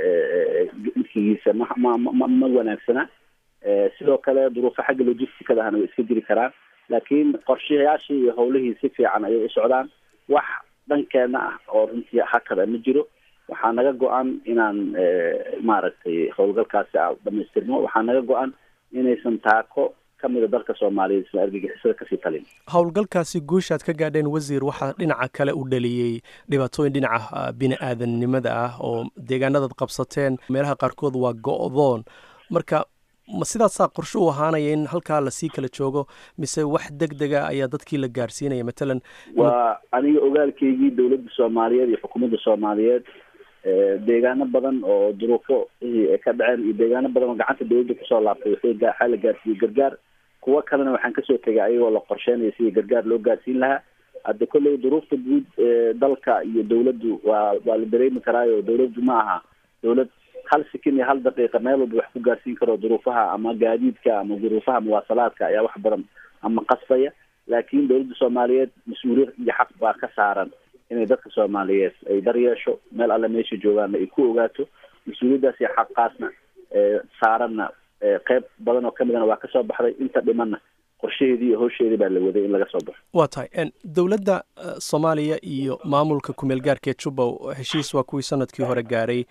midkigiisa ma ma ma ma wanaagsana sidoo kale duruufo xagga logisticada ahna way iska jiri karaan laakiin qorshayaashii iyo howlihii si fiican ayay u socdaan wax dhankeena ah oo runtii hakada ma jiro waxaa naga go-an inaan maaragtay howlgalkaasi a dhamaystirno waxaa naga go-an inaysan taako kamida dalka soomaaliyeed isla argagixisada kasii talin howlgalkaasi guushaad ka gaadheen wasiir waxaa dhinaca kale u dhaliyey dhibaatooyin dhinaca bini aadamnimada ah oo deegaanadaad qabsateen meelaha qaarkood waa go-doon marka ma sidaasaa qorshe u ahaanaya in halkaa lasii kala joogo mise wax deg dega ayaa dadkii la gaarsiinaya matalan waa aniga ogaalkeygii dowladda soomaaliyeed iyo xukuumadda soomaaliyeed deegaano badan oo duruufo ka dhaceen iyo deegaano badan oo gacanta dowladda kusoo laabtay waxaa la gaarsiiyey gargaar kuwo kalena waxaan kasoo tegay ayagoo la qorsheynayo sidii gargaar loo gaarsiin lahaa hadda kolley duruufta guud dalka iyo dowladdu waa waa la dareemi karaayo dowladdu ma aha dowlad hal sikin iyo hal daqiiqa meel walba wax ku gaarsiin karo duruufaha ama gaadiidka ama duruufaha muwaasalaadka ayaa wax badan ama qasbaya laakiin dowladda soomaaliyeed mas-uuliyad iyo xaq baa ka saaran inay dadka soomaaliyeed ay daryeesho meel alle meesha joogaanna ay ku ogaato mas-uuliyaddaas iyo xaqaasna saaranna qeyb badan oo kamidana waa kasoo baxday inta dhimanna qorshaheedii iyo howsheedii baa la waday in laga soo baxo waa tahay dowladda soomaaliya iyo maamulka kumeel gaarka ee jubba heshiis waa kuwii sanadkii hore gaaray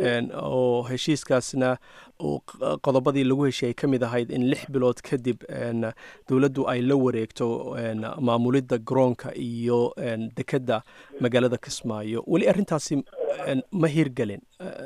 oo heshiiskaasna qodobadii lagu heshiiyay ka mid ahayd in lix bilood kadib dowladdu ay la wareegto maamulidda garoonka iyo dekedda magaalada kismaayo weli arrintaasi ma hirgelin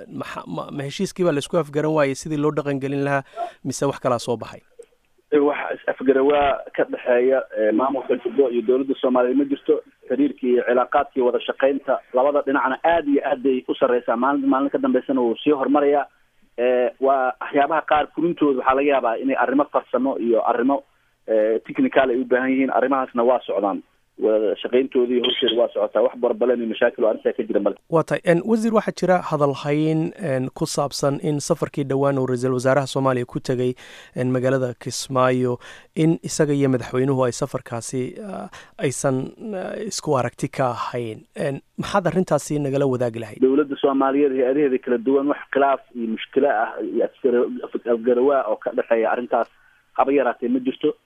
ma heshiiskii baa laisku afgaran waayey sidii loo dhaqangelin lahaa mise wax kalaa soo baxay wax is-afgarawaa ka dhexeeya maamulka jubbo iyo dowladda soomaaliyeed ma jirto xiriirkii iyo cilaaqaadkii wada shaqaynta labada dhinacna aada iyo aad bay u sarreysaa maalin maalin ka dambeysana wuu sii horumarayaa waa waxyaabaha qaar furintooda waxaa laga yaabaa inay arrimo farsamo iyo arrimo technical ay u baahan yihiin arrimahaasna waa socdaan wada shaqayntoodii howsheeda waa socotaa wax barbaleen iyo mashaakil oo arrintaa ka jira male waa tahay wasiir waxaa jira hadalhayn ku saabsan in safarkii dhowaan uu ra-iisul wasaaraha soomaaliya ku tegey magaalada kismaayo in isaga iyo madaxweynuhu ay safarkaasi aysan isku aragti ka ahayn maxaad arrintaasi nagala wadaagi lahayd dowladda soomaaliyeed hay-adaheeda kala duwan wax khilaaf iyo mushkilo ah iyo afgarawaa oo ka dhexeeya arrintaas haba yaraatee ma jirto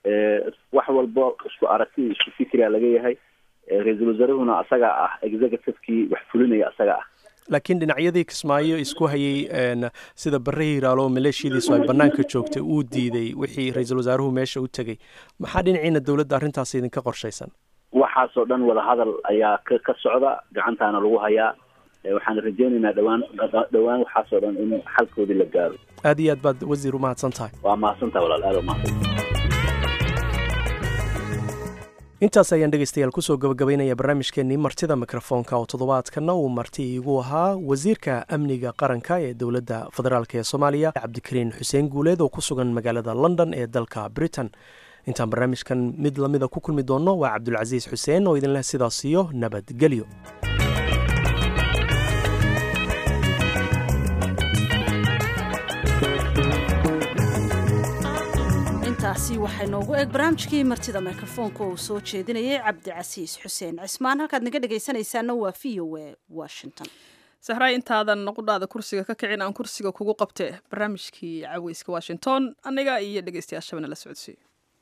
wax walbo isku aragti isku fikria laga yahay ra-iisul wasaarahuna asaga ah executivekii wax fulinaya asaga ah laakiin dhinacyadii kismaayo isku hayey sida bare hiraalo maleeshiyadiisu ay banaanka joogtay uu diiday wixii ra-iisul wasaaruhu meesha u tegey maxaa dhinaciina dowladda arrintaas idinka qorshaysan waxaasoo dhan wadahadal ayaa ka ka socda gacantaana lagu hayaa waxaan rajeynaynaa dhawaan dhawaan waxaasoo dhan in xalkoodii la gaaro aad iyo aad baad wasiir u mahadsan tahay waa mahadsantaha walaal aad umahadsan intaas ayaan dhegeystayaal kusoo gabagabaynaya barnaamijkeenii martida mikrofoonka oo toddobaadkana uu marti iigu ahaa wasiirka amniga qaranka ee dowladda federaalk ee soomaaliya cabdikariin xuseen guuleed oo ku sugan magaalada london ee dalka britain intaan barnaamijkan mid lamida ku kulmi doonno waa cabdulcasiis xuseen oo idinleh sidaas iyo nabadgelyo intaasi waxay noogu eeg barnaamijkii martida mikrofoonka uu soo jeedinayay cabdicasiis xuseen cismaan halkaad naga dhegaysanaysaana waa v o a washington sahraay intaadan qudhaada kursiga ka kicin aan kursiga kugu qabte barnaamijkii caweyska washington aniga iyo dhegeystayaashabana la socodsiiyo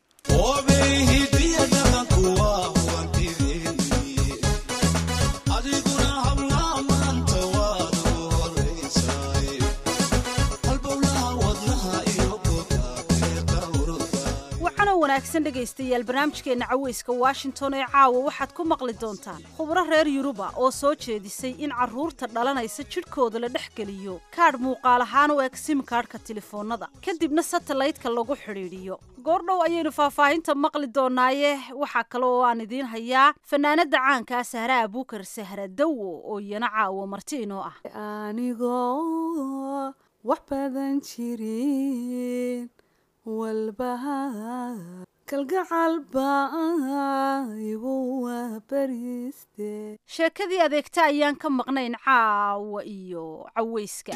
wanaagsan dhegaystayaal barnaamijkeenna caweyska washington ee caawa waxaad ku maqli doontaan khubro reer yuruba oo soo jeedisay in carruurta dhalanaysa jidhkooda la dhex geliyo kaadh muuqaal ahaan u eg simkaadhka telefoonnada kadibna satellaytka lagu xidhiidhiyo goordhow ayaynu faahfaahinta maqli doonaaye waxaa kale oo aan idiin hayaa fanaanada caankaa sahra abuukar sahra dawo oo iyana caawo marti inoo ah anigoo wax badan jirin walbaha kalgacal baa igu wabariste sheekadii adeegta ayaan ka maqnayn caawa iyo caweyska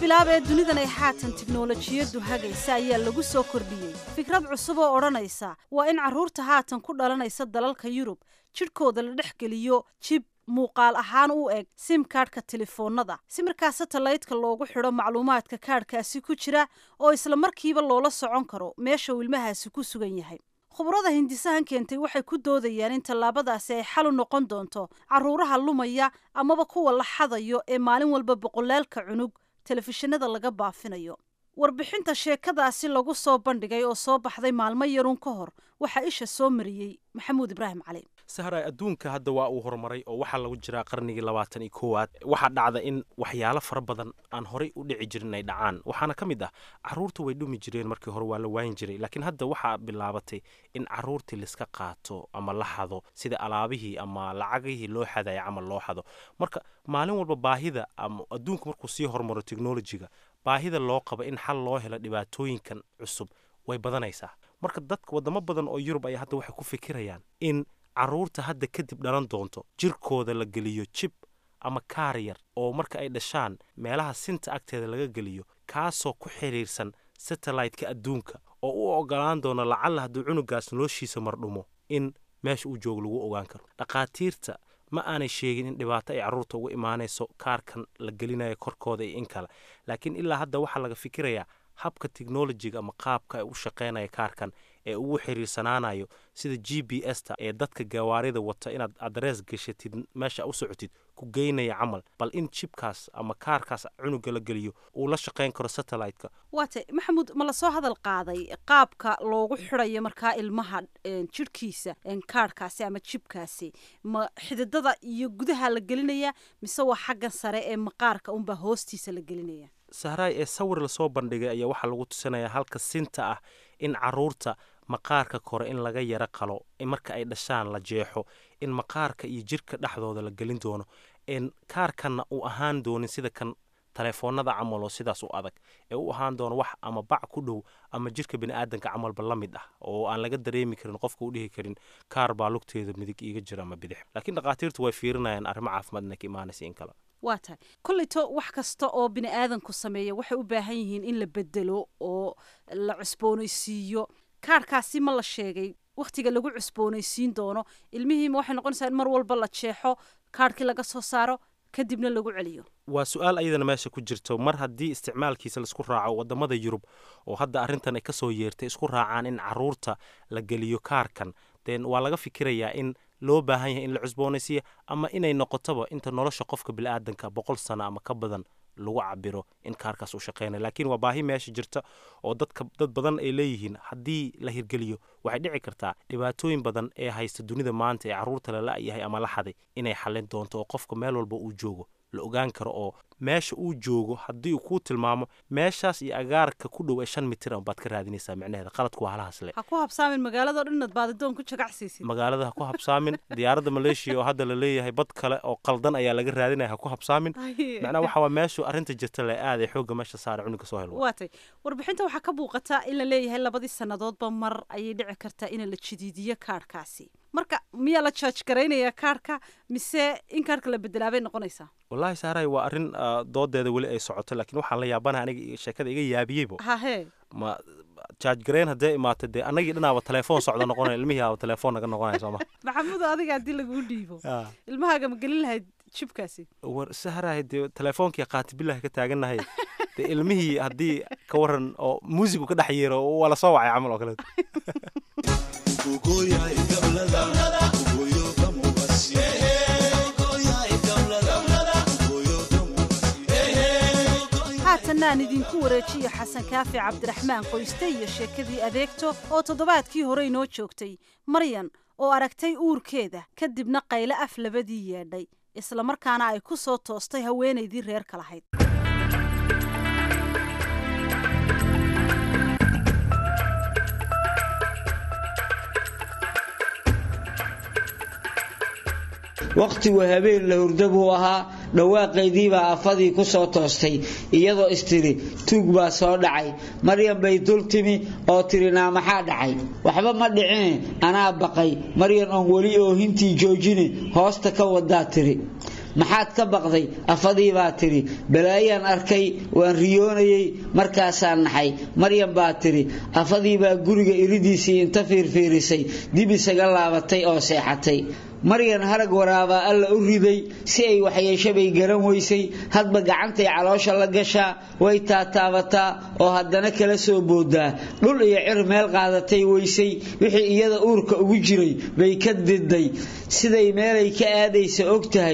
bilaabee dunidan ay haatan tiknolojiyaddu hagaysa ayaa lagu soo kordhiyey fikrad cusub oo odhanaysa waa in carruurta haatan ku dhalanaysa dalalka yurub jidhkooda la dhex geliyo jib muuqaal ahaan u eg sim kaadhka telefoonnada si markaa satalaydka loogu xidho macluumaadka kaadhkaasi ku jira oo isla markiiba loola socon karo meesha uu ilmahaasi ku sugan yahay khubrada hindisahan keentay waxay ku doodayaan in tallaabadaasi ay xal u noqon doonto carruuraha lumaya amaba kuwa la xadayo ee maalin walba boqolaalka cunug telefishinada laga baafinayo warbixinta sheekadaasi lagu soo bandhigay oo soo baxday maalmo yaruun ka hor waxaa isha soo mariyey maxamuud ibraahim cali sahra adduunka hadda waa uu horumaray oo waxaa lagu jiraa qarnigii labaatan iyo koowaad waxaa dhacda in waxyaalo fara badan aan horey u dhici jirin ay dhacaan waxaana ka mid ah carruurtu way dhumi jireen markii hore waa la waayin jiray laakiin hadda waxaa bilaabatay in carruurtii laiska qaato ama la xado sida alaabihii ama lacagihii loo xadaya camal loo xado marka maalin walba baahida ama adduunku markuu sii horumaro technolojiga baahida loo qabo in xal loo helo dhibaatooyinkan cusub way badanaysaa marka dadka wadamo badan oo yurub ayaa hadda waxay ku fikirayaan in carruurta hadda kadib dhalan doonto jirkooda la geliyo jib ama kaariyar oo marka ay dhashaan meelaha sinta agteeda laga geliyo kaasoo ku xidhiirsan satellite-ka adduunka oo u ogolaan doono lacalla hadduu cunugaas noloshiisa mardhumo in meesha uu joogo lagu ogaan karo dhakhaatiirta ma aanay sheegin in dhibaato ay carruurta uga imaanayso kaarkan la gelinayo korkooda iyo in kale laakiin ilaa hadda waxaa laga fikirayaa habka technolojiga ama qaabka ay u shaqaynaya kaarkan ee ugu xiriirsanaanayo sida g b s ta ee dadka gawaarida wata inaad adrees gashatid meesha u socotid ku geynaya camal bal in jibkaas ama kaarkaas cunuga la geliyo uu la shaqayn karo satellite-ka waatay maxamuud ma lasoo hadal qaaday qaabka loogu xidhayo markaa ilmaha jidhkiisa kaarhkaasi ama jibkaasi ma xididada iyo gudaha la gelinaya mise waa xaggan sare ee maqaarka unbaa hoostiisa la gelinaya sahraay ee sawir lasoo bandhigay ayaa waxaa lagu tusinayaa halka sinta ah in carruurta maqaarka kore in laga yaro qalo marka ay dhashaan la jeexo in maqaarka iyo jirka dhexdooda la gelin doono n kaarkanna uu ahaan doonin sida kan taleefoonada camal oo sidaas u adag ee u ahaan doono wax ama bac ku dhow ama jirka biniaadanka camalba la mid ah oo aan laga dareemi karin qofka u dhihi karin kaar baa lugteeda midig iiga jira ama bidix laakiin dhakhaatiirtu way fiirinayaan arrimo caafimaad inay ka imaanaysa in kale waa tahay kolleyto wax kasta oo bini aadanku sameeya waxay u baahan yihiin in la bedelo oo la cusboonaysiiyo kaarhkaasi ma la sheegay wakhtiga lagu cusboonaysiin doono ilmihiima waxay noqonaysaa in mar walba la jeexo kaarhkii laga soo saaro kadibna lagu celiyo waa su-aal ayadana meesha ku jirto mar haddii isticmaalkiisa laisku raaco wadamada yurub oo hadda arrintan ay kasoo yeertay isku raacaan in caruurta la geliyo kaarkan den waa laga fikirayaa in loo baahan yahay in la cusboonaysiiya ama inay noqotoba inta nolosha qofka biniaadanka boqol sano ama ka badan lagu cabiro in kaarkaas uu shaqeynaya laakiin waa baahi meesha jirta oo dadka dad badan ay leeyihiin haddii la hirgeliyo waxay dhici kartaa dhibaatooyin badan ee haysta dunida maanta ee carruurta la la-yahay ama la xaday inay xallin doonto oo qofka meel walba uu joogo la ogaan karo oo meesha uu joogo haddii uu kuu tilmaamo meeshaas iyo agaarka ku dhow ee shan mitir baad ka raadinaysaa micnaheeda qaladku waa halahaas le ha ku habsaamin magaalado dhan inaad baadidoon ku jagacsiisid magaalada ha ku habsaamin diyaaradda maleeshiya oo hadda la leeyahay bad kale oo qaldan ayaa laga raadinaya ha ku habsaamin macnaha waxa waa meeshu arrinta jirta le aad ee xoogga meesha saara cunuga soo helo waatay warbixinta waxaa ka muuqata in la leeyahay labadii sannadoodba mar ayay dhici kartaa in la jadiidiyo kaarhkaasi marka miyaa la jaaj garaynayaa kaarhka mise in kaarhka la bedelaabay noqonaysaa wallaahi saaray waa arrin doodeeda weli ay socoto laakiin waxaan la yaabanaha aniga sheekada iga yaabiyeybo hahe ma jaaj garayn haddee imaata dee annagii dhinaaba telefoon socda noqonaya ilmihii aaba telefoon naga noqonaya sooma maxamuudo adiga haddii laguu dhiibo ilmahaaga ma gelin lahayd jibkaasi war sahrahay dee telefoonkii qaati bilahi ka taagannahay dee ilmihii haddii ka waran oo muusigu ka dhex yeero waa la soo wacay camal oo kaleeto haatanaan idinku wareejiya xasan kaafi cabdiraxmaan qoyste iyo sheekadii adeegto oo toddobaadkii hore inoo joogtay maryan oo aragtay uurkeeda kadibna qayle af labadii yeedhay islamarkaana ay ku soo toostay haweenaydii reerka lahayd wakhtigu habeen la hurda buu ahaa dhawaaqaydiibaa afadii ku soo toostay iyadoo istiri tuug baa soo dhacay maryan bay dul timi oo tiri naa maxaa dhacay waxba ma dhicine anaa baqay maryan oon weli oohintii joojine hoosta ka wadaa tiri maxaad ka baqday afadii baa tidhi balaayaan arkay waan riyoonayey markaasaan naxay maryam baa tidhi afadii baa guriga iridiisii inta fiirfiirisay dib isaga laabatay oo seexatay maryan harag waraabaa alla u riday si ay waxyeeshabay garan weysay hadba gacantay caloosha la gashaa way taataabataa oo haddana kala soo boodaa dhul iyo cir meel qaadatay weysay wixii iyada uurka ugu jiray bay ka diday siday meelay ka aadaysa og tahay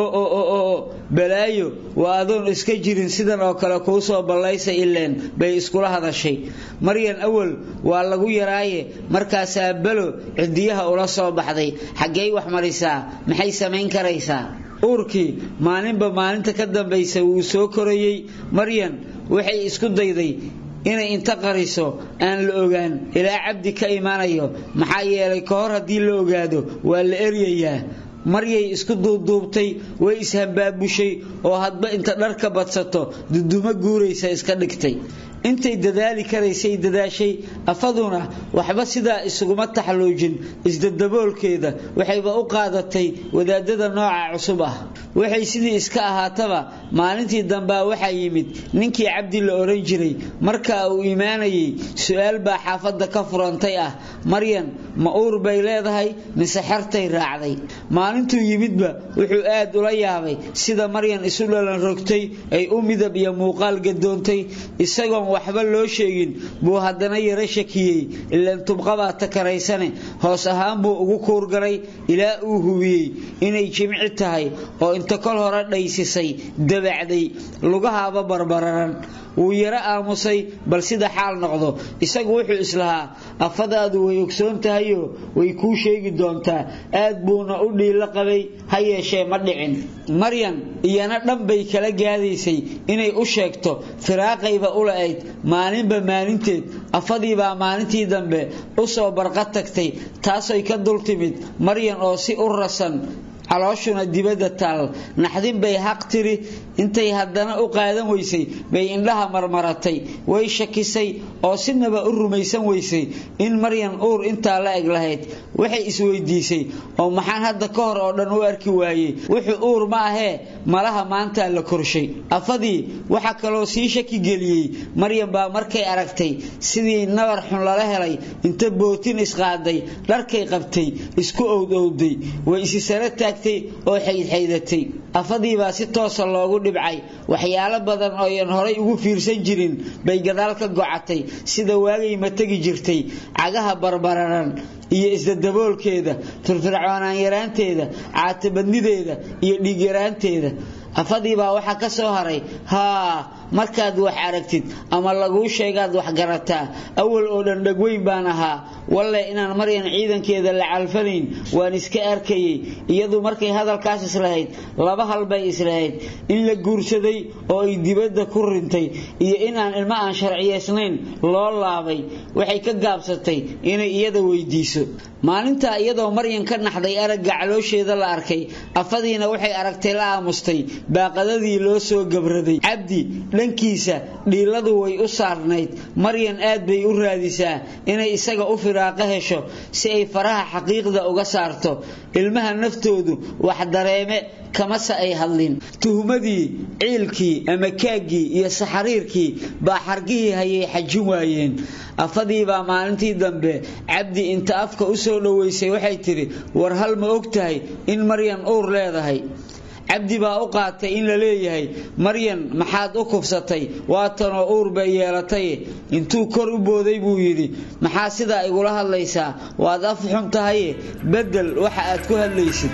oo balaayo waa adoon iska jirin sidan oo kale kuu soo ballaysa ileen bay iskula hadashay maryan awal waa lagu yaraaye markaasaa balo cidiyaha ula soo baxday xaggey wax marisaa maxay samayn karaysaa uurkii maalinba maalinta ka dambaysa wuu soo korayey maryan waxay isku dayday inay inta qariso aan la ogaan ilaa cabdi ka imaanayo maxaa yeelay ka hor haddii la ogaado waa la eryayaa maryay isku duubduubtay way ishambaabushay oo hadba inta dharka badsato dudumo guuraysa iska dhigtay intay dadaali karaysay dadaashay afaduna waxba sidaa isuguma taxluujin isdadaboolkeeda waxayba u qaadatay wadaadada nooca cusub ah waxay sidii iska ahaataba maalintii dambaa waxaa yimid ninkii cabdi la odhan jiray markaa uu imaanayay su-aal baa xaafadda ka furantay ah maryan ma uur bay leedahay mise xertay raacday maalintuu yimidba wuxuu aad ula yaabay sida maryan isu dhalan rogtay ay u midab iyo muuqaal gadoontay isagoon waxba loo sheegin buu haddana yaro shakiyey ilaan tubqabaa takaraysane hoos ahaan buu ugu kuurgaray ilaa uu hubiyey inay jimci tahay oo inta kol hore dhaysisay dabacday lugahaaba barbararan wuu yaro aamusay bal sida xaal noqdo isagu wuxuu islahaa afadaadu way ogsoon tahayoo way kuu sheegi doontaa aad buuna u dhiilo qabay ha yeeshee ma dhicin maryan iyana dhan bay kala gaadaysay inay u sheegto firaaqayba u la-ayd maalinba maalinteed afadiibaa maalintii dambe u soo barqa tagtay taasoy ka dul timid maryan oo si u rasan calooshuna dibadda taal naxdin bay haq tiri intay haddana u qaadan weysay bay indhaha marmaratay way shakisay oo sinaba u rumaysan weysay in maryan uur intaa la eg lahayd waxay isweydiisay oo maxaan hadda ka hor oo dhan u arki waayey wuxuu uur ma ahee malaha maantaa la korshay afadii waxaa kaloo sii shaki geliyey maryan baa markay aragtay sidii nabar xun lala helay inta bootin isqaaday dharkay qabtay isku owdowday way isi sare taagtay oo xaydxaydatay afadiibaa si toosa loogu dhibcay waxyaalo badan ooyan horay ugu fiirsan jirin bay gadaal ka gocatay sida waagay ma tegi jirtay cagaha barbararan iyo isdadaboolkeeda firfircoonaan yaraanteeda caatabadnideeda iyo dhiigyaraanteeda afadiibaa waxaa ka soo haray haa markaad wax aragtid ama laguu sheegaad wax garataa awal oo dhan dhagweyn baan ahaa walle inaan maryan ciidankeeda la calfanayn waan iska arkayey iyadu markay hadalkaas islahayd laba hal bay islahayd in la guursaday oo ay dibadda ku rintay iyo inaan ilmo aan sharciyaysnayn loo laabay waxay ka gaabsatay inay iyada weydiiso maalintaa iyadoo maryan ka naxday aragga caloosheeda la arkay afadiina waxay aragtay la aamustay baaqadadii loo soo gabraday cabdi dhankiisa dhiiladu way u saarnayd maryan aad bay u raadisaa inay isaga u firaaqo hesho si ay faraha xaqiiqda uga saarto ilmaha naftoodu wax dareeme kamase ay hadlin tuhmadii ciilkii ama kaaggii iyo saxariirkii baa xargihii hayay xajin waayeen afadiibaa maalintii dambe cabdi inta afka u soo dhoweysay waxay tidhi war hal ma og tahay in maryan uur leedahay cabdi baa u qaatay in la leeyahay maryan maxaad u kufsatay waatanoo uur bay yeelatay intuu kor u booday buu yidhi maxaa sidaa igula hadlaysaa waad af xun tahaye beddel waxa aad ku hadlaysid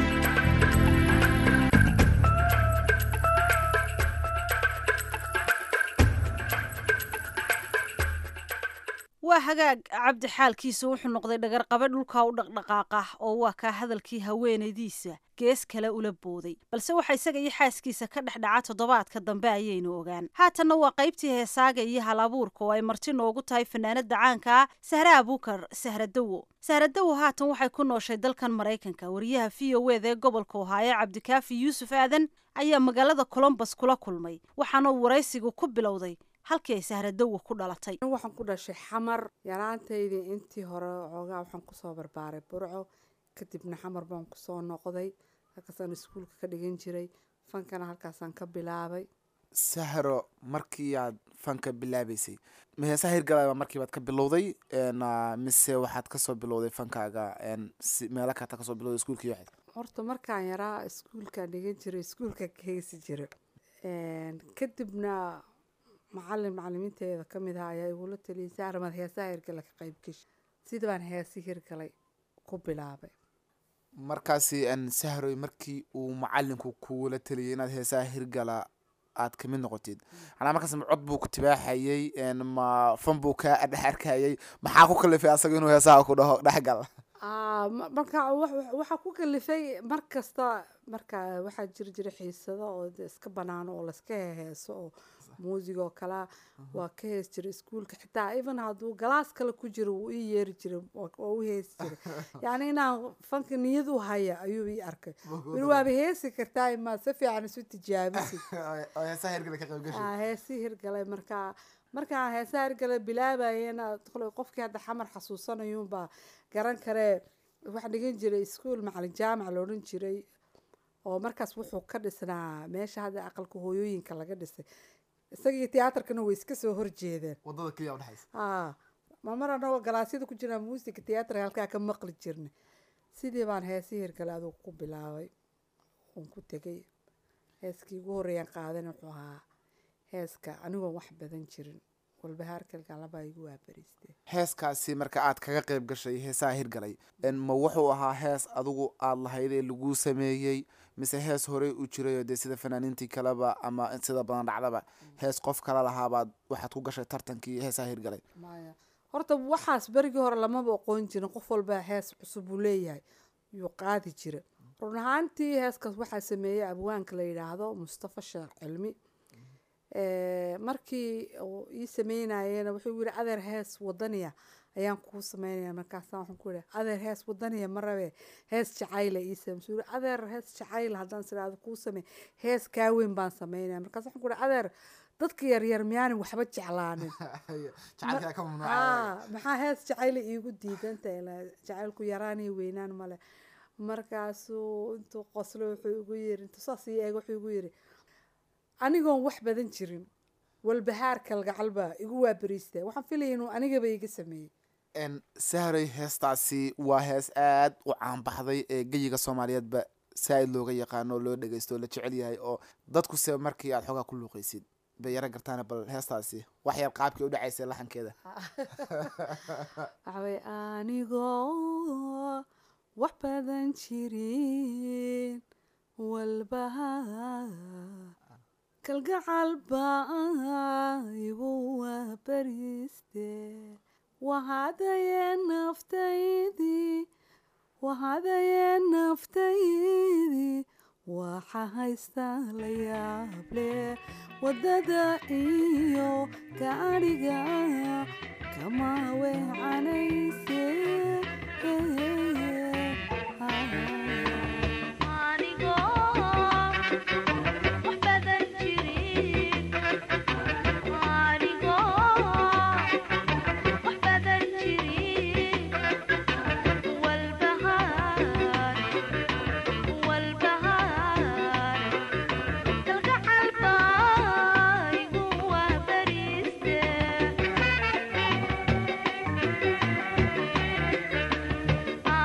waa hagaag cabdi xaalkiisa wuxuu noqday dhagarqabe dhulkaa u dhaqdhaqaaqa oo waa kaa hadalkii haweenaydiisa gees kale ula booday balse waxa isaga iyo xaaskiisa ka dhex dhaca toddobaadka dambe ayaynu ogaan haatanna waa qaybtii heesaaga iyo hal abuurka oo ay marti noogu tahay fanaanada caanka ah sahre abuukar sahradowo sahradowo haatan waxay ku nooshay dalkan maraykanka wariyaha v o eda ee gobolka ohaayo cabdikaafi yuusuf aadan ayaa magaalada colombos kula kulmay waxaana uu waraysigu ku bilowday halkii ay sahradowa ku dhalatay waxaan ku dhashay xamar yaraantaydii intii hore xoogaa waxaan kusoo barbaaray burco kadibna xamar baan kusoo noqday halkaasaan iskuulka ka dhigan jiray fankana halkaasaan ka bilaabay sahro markii aad fanka bilaabeysay ma heesaha hirgalaba markiibaad ka bilowday mise waxaad kasoo bilowday fankaaga si meelo kata kasoo bilowday iskuulkii waxayd horta markaan yaraa iskuulkaan dhigan jiray iskuulka ka heesi jira kadibna macalin macalimiinteeda kamid aha ayaa igula taliyay saaramaad heesaha hirgala ka qayb geshi sida baan heesi hirgalay ku bilaabay markaasi sahroy markii uu macalinku kugula taliyay inaad heesaha hirgala aad kamid noqotid anaa markaas ma cod buu ku tibaaxayay ma fan buu kaa dhex arkayay maxaa ku kalifay asaga inuu heesaha ku dhaho dhexgal marka waxaa ku kalifay mar kasta marka waxaa jiri jira xiisado oo iska banaano oo layska heheeso oo muusig oo kalea waa ka hees jiray iskuulka xitaa even hadduu galaas kale ku jiro wuu ii yeeri jiray waa u heesi jiray yacni inaan fanka niyad u haya ayuu ii arkay wili waaba heesi kartaa imaa si fiican isu tijaabisid heesii hirgalay markaa markaan heesaha hirgalay bilaabayena qofkii hadda xamar xasuusanayuunbaa garan karee waxaa dhigan jiray iskuol macalin jaamac la odhan jiray oo markaas wuxuu ka dhisnaa meesha hadda aqalka hooyooyinka laga dhisay isagii tiyaatarkana way iska soo horjeedeen wadada keliya udhexaysa a mamar anagoo galaasyada ku jirnaa muusiga tiyaatarka halkaa ka maqli jirnay sidii baan heesii hirgalay adugu ku bilaabay uun ku tegay heeskii ugu horreeyaan qaadan wuxuu ahaa heeska anigoon wax badan jirin walbahaarkalgalabaa igu waabariiste heeskaasi marka aad kaga qayb gashay heesaha hirgalay ma wuxuu ahaa hees adigu aada lahayd ee laguu sameeyey mise hees horey u jirayoo dee sida fanaaniintii kaleba ama sida badan dhacdaba hees qof kala lahaabaad waxaad ku gashay tartankii heesaha hirgalay maya horta waxaas berigii hore lamaba oqoon jirin qof walba hees cusub uu leeyahay yuu qaadi jira run ahaantii heeskaas waxaa sameeyey abwaanka la yidhaahdo mustafa sheekh cilmi markii uu ii sameynayena wuxuu yiri adeer hees wadaniya ayaan kuu sameynaya markaasa waxaan ku yihi adeer hees wadaniya ma rabe hees jacayla ii same suu yiri adeer hees jacayla haddaan siraado kuu samey hees kaaweyn baan sameynaya markaas waxaan ku yihi adeer dadka yaryar miyaanin waxba jeclaanin maxaa hees jacayla iigu diidanta jacaylku yaraan iyo weynaan male markaasuu intuu qoslo wuxuu igu yiri intuu saas ii eeg wuxuu igu yiri anigoon wax badan jirin walbahaar kalgacalba igu waabariista waxaan filaya inuu anigaba iga sameeyey sahray heestaasi waa hees aada u caanbaxday ee geyiga soomaaliyeedba saa-id looga yaqaano oo loo dhegeysto oo la jecel yahay oo dadku se markii aad xoogaa ku luuqeysid bay yaro gartaan bal heestaasi wax yar qaabkii u dhacaysa laxankeeda waxawey anigoo wax badan jirin walbahaar kalgacal baa igu waabariiste wahadaye naftaydii wahadaye naftaydii waxa haysta la yaable waddada iyo gaadhiga kama weecanayse Ah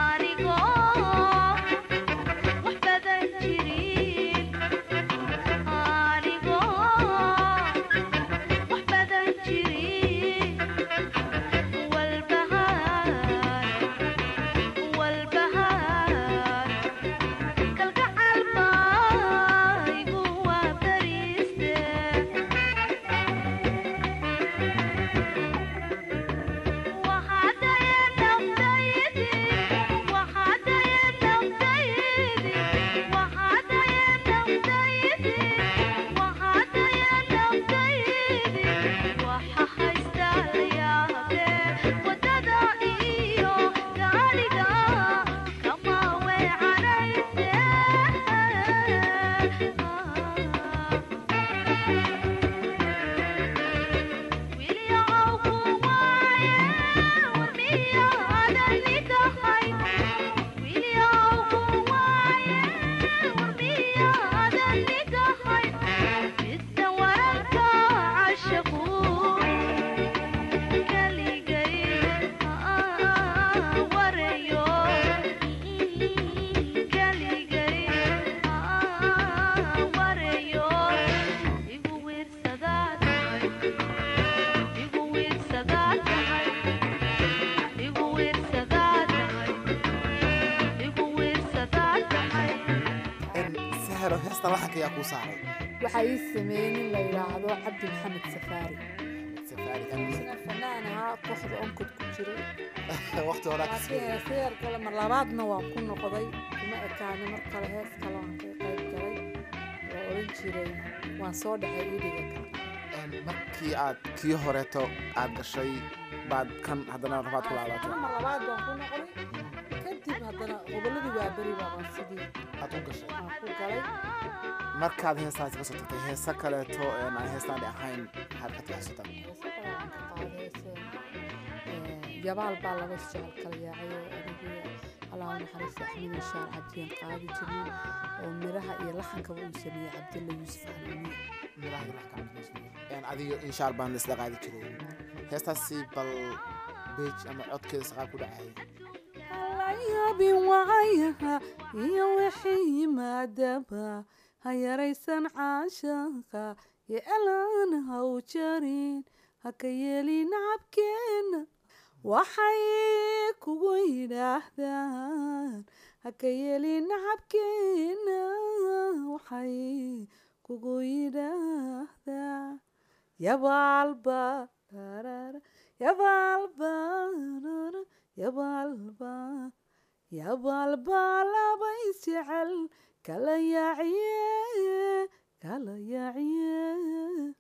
heesta laxanka ayaa kuu saaray waxaa ii sameeyey nin la yidhaahdo cabdi maxamed safaari safaari amiin isna fanaan ahaa kooxda onkod ku jiray waqti horaa ka laakiin heese yar kale mar labaadna waan ku noqday kuma ekaani mar kale hees kale waan ka qayb galay la odhan jiray waan soo dhacay iidhiga kale markii aad kii horeeto aad gashay baad kan haddana rabaad ku laabatay mar labaad baan ku noqday kadib haddana gobolladii waa beri baabaan sidii aad u gashay aan ku galay markaad heestaasi ka soo tagtay heese kaleeto een aan heestaani ahayn maxaad ka taxasuutaa heese kale aan ka qaaday heese ee, jabaal baa laba jecel kala yaacay oo anigii allah naxariista axmed inshaar cabdiyaan qaadi jirnay oo miraha iyo laxankaba uu sameeyey cabdilla yuusuf xanuuniye miraha iyo laxka een adiga inshaar baan isla qaadi jiray heestaasi bal beej ama codkeeda saqaab ku dhacay yaabin waayaha iyo wixii yimaadaba ha yaraysan caashaqa iyo elaan ha u jarin ha ka yeelin nacabkeena waxay kugu yidhaahdaan ha ka yeelin nacabkeena waxay kugu yidhaahdaan yabaalba darara, yabaalba darara, yabaalba yabaalba laba isjecel kala yaaciye kala yaaciye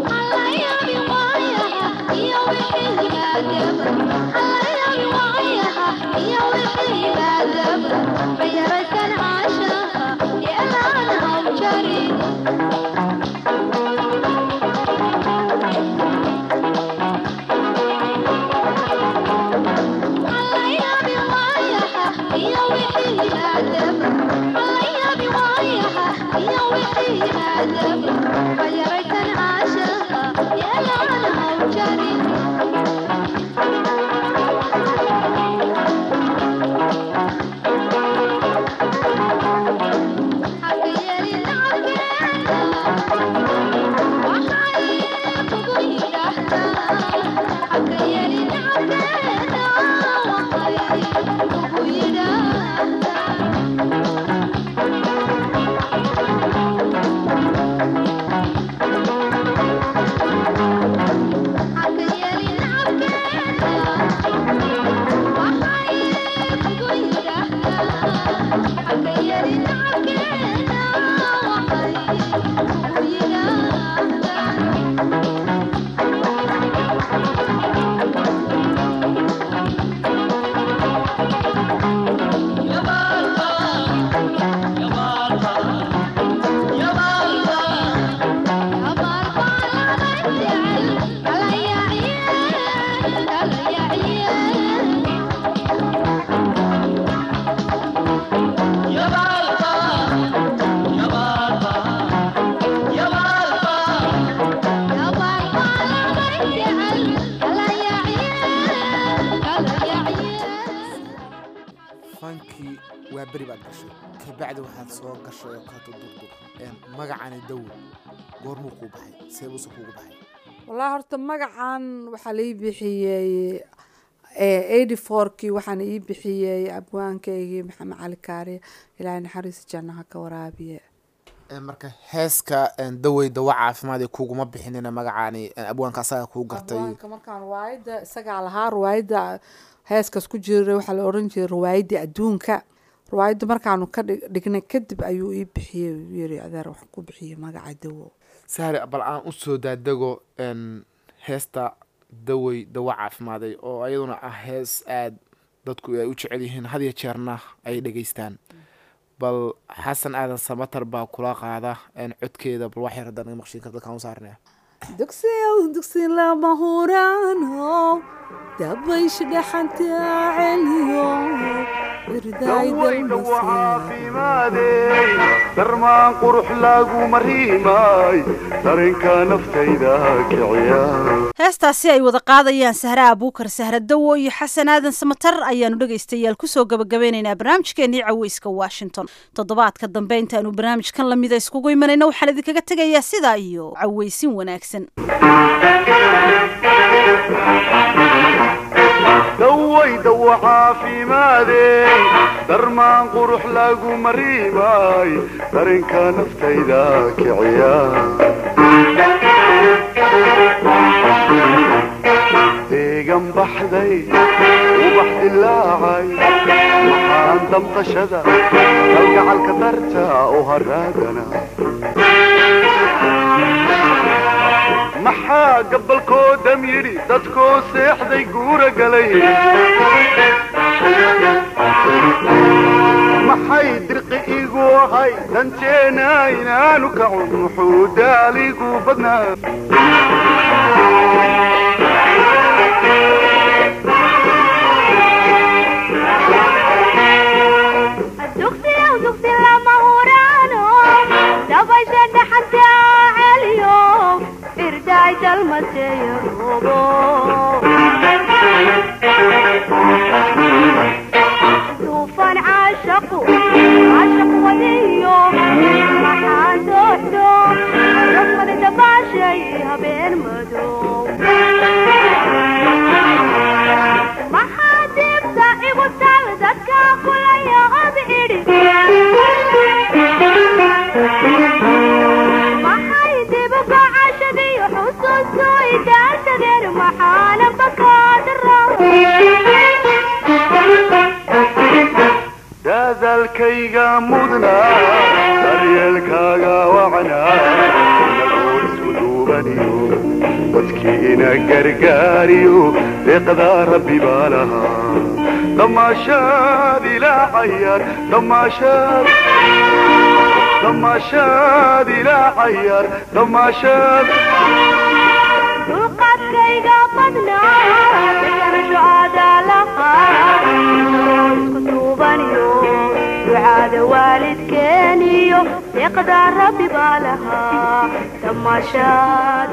fankii waa beri baad gashay kabacdi waxaad soo gashay oo kaleeto durdur een magacani dawo goormuu kuu baxay see buuse kuugu baxay wallaahi horta magacan waxaa la ii bixiyey eighty fourkii waxaana ii bixiyey abwaankaygii maxamed cali kaariye ilaahay naxariista jannaha ka waraabiye Een, marka heeska een, dawey dawa caafimaad ee kuguma bixinina magacani een, abwaanka asaga kuu gartay abwaanka markaan riwaayadda isagaa lahaa riwaayadda heeskaas ku jira waxaa la oran jiray riwaayadda adduunka riwaayadda markaanu ka dhig- dhignay kadib ayuu ii bixiyey uu yiri adeer waxaan ku bixiyey magaca dawo sahri bal aan usoo daadego een, heesta dawey dawa caafimaaday oo ayaduna ah hees aad dadku ay u jecel yihiin had iyo jeerna ay dhegeystaan bal xasan aadan samatar baa kula qaada een, codkeeda bal wax yar haddaan naga maqshiin karta kaan u saarnaya dugsiyow dugsi lama huraano dabaysh dhaxanta celiyo dawaydha caafimaadey darmaan qurux laguma riimay dareenka naftayda kiciya heestaasi ay wada qaadayaan sahra abuukar sahra dawo iyo xasan aadan samatar ayaanu dhegaystayaal kusoo gabagabeynaynaa barnaamijkeenii caweyska washington toddobaadka dambe intaanu barnaamijkan lamida iskugu imanayna waxaan idinkaga tegayaa sidaa iyo caweysin wanaagsan dawayda wa caafimaadey darmaan qurux lagu mariimay dareenka naftayda kiciya deegan baxday ubax dilaacay maxaan damqashada kalgacalka darta u haraadana maxaa gabalkoodam yidhi dadkoo seexday guura galay maxay dirqi igu ahay danteena inaanu kacun muxuu daaligu badnaa duufan caashaqu caashaq wadiyo maxaan dooxdo rafmada dabaashay habeen madow maxaa dibta igu tal dadka kulaya ob idhi maxay dibuka cashadiyo xusuustu idaashadeen maxaana bakaadara dadaalkayga mudnaa daryeelkaaga wacnaa inagoo isku duubaniyo dadkiina gargaariyo deeqdaa rabbi baa lahaa damaashaad ilaa cayaar damaashaad damaashaad ilaa cayaar damaashaad dulqaadkayga badnaa deganasho aadaalahaa isku duubaniyo ducaada waalidkeeniyo deeqdaa rabbi baa lahaa damaashaad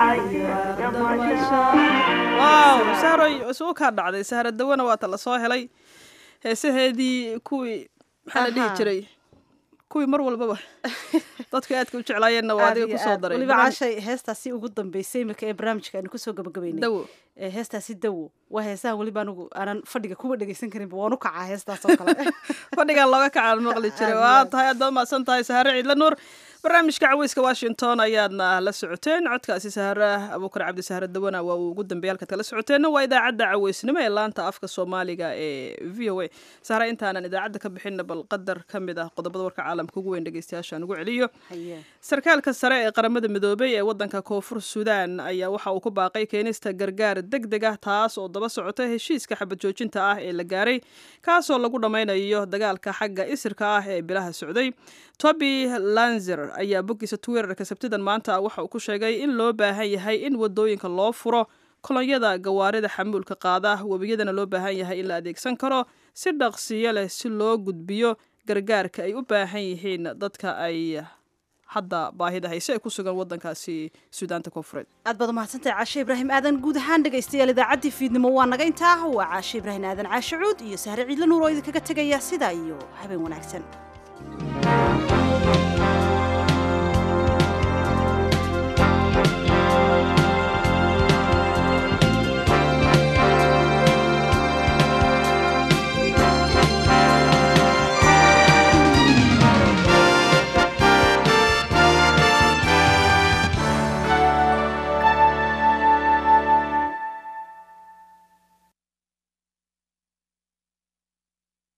waaw sahroy isugu kaa dhacday sahra dawana waata la soo helay heesaheedii kuwii maxaa la dhihi Ahaa. jiray kuwii mar walbaba dadku aadka u jeclaayeenna waa adiga kusoo daray weliba Barnaamij- caashay heestaasi ugu dambeysay iminka ee barnaamijka aynu kusoo gabagabeynay Dawo. ee heestaasi dawo waa heesaha weliba anigu aanan fadhiga kuba dhegeysan karinba waan u kacaa heestaas oo kale fadhigan looga kacaan maqli jiray waa tahay aad baa mahadsan tahay sahare ciidla nuur barnaamijka caweyska washington ayaadna la socoteen codkaasi sahare abuukar cabdi sahare dawana waa uu ugu dambeeyay halkaad kala socoteenna waa idaacadda caweysnimo ee laanta afka soomaaliga ee v o a sahare intaanan idaacadda ka bixinna bal qadar ka mid ah qodobada warka caalamka ugu weyn dhegeystayaashaan ugu celiyo sarkaalka sare ee qaramada midoobay ee wadanka koonfur suudaan ayaa waxa uu ku baaqay keenista gargaar deg deg ah taas oo daba socota heshiiska xabad joojinta ah ee la gaaray kaasoo lagu dhammaynayo dagaalka xagga isirka ah ee bilaha socday toby lanzer ayaa boggiisa twitterka sabtidan maanta waxa uu ku sheegay in loo baahan yahay in wadooyinka loo furo kolonyada gawaarida xamuulka qaada webiyadana loo baahan yahay in la adeegsan karo si dhaqsiyo leh si loo gudbiyo gargaarka ay u baahan yihiin dadka ay hadda baahida hayse ee ku sugan wadankaasi suudaanta koonfureed aad baad umahadsantahay caashe ibraahim aadan guud ahaan dhegaystayaal idaacaddii fiidnimo waa naga intaa waa caashe ibraahim aadan caashe cuud iyo sahre ciidla nuur oo idinkaga tegaya sidaa iyo habeen wanaagsan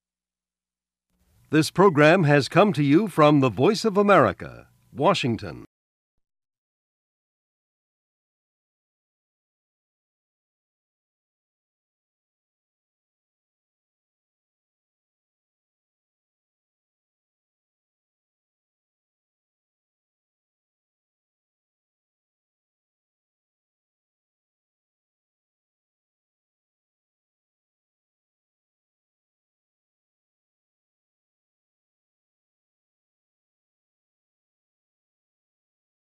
This program has come to you from the Voice of America, Washington.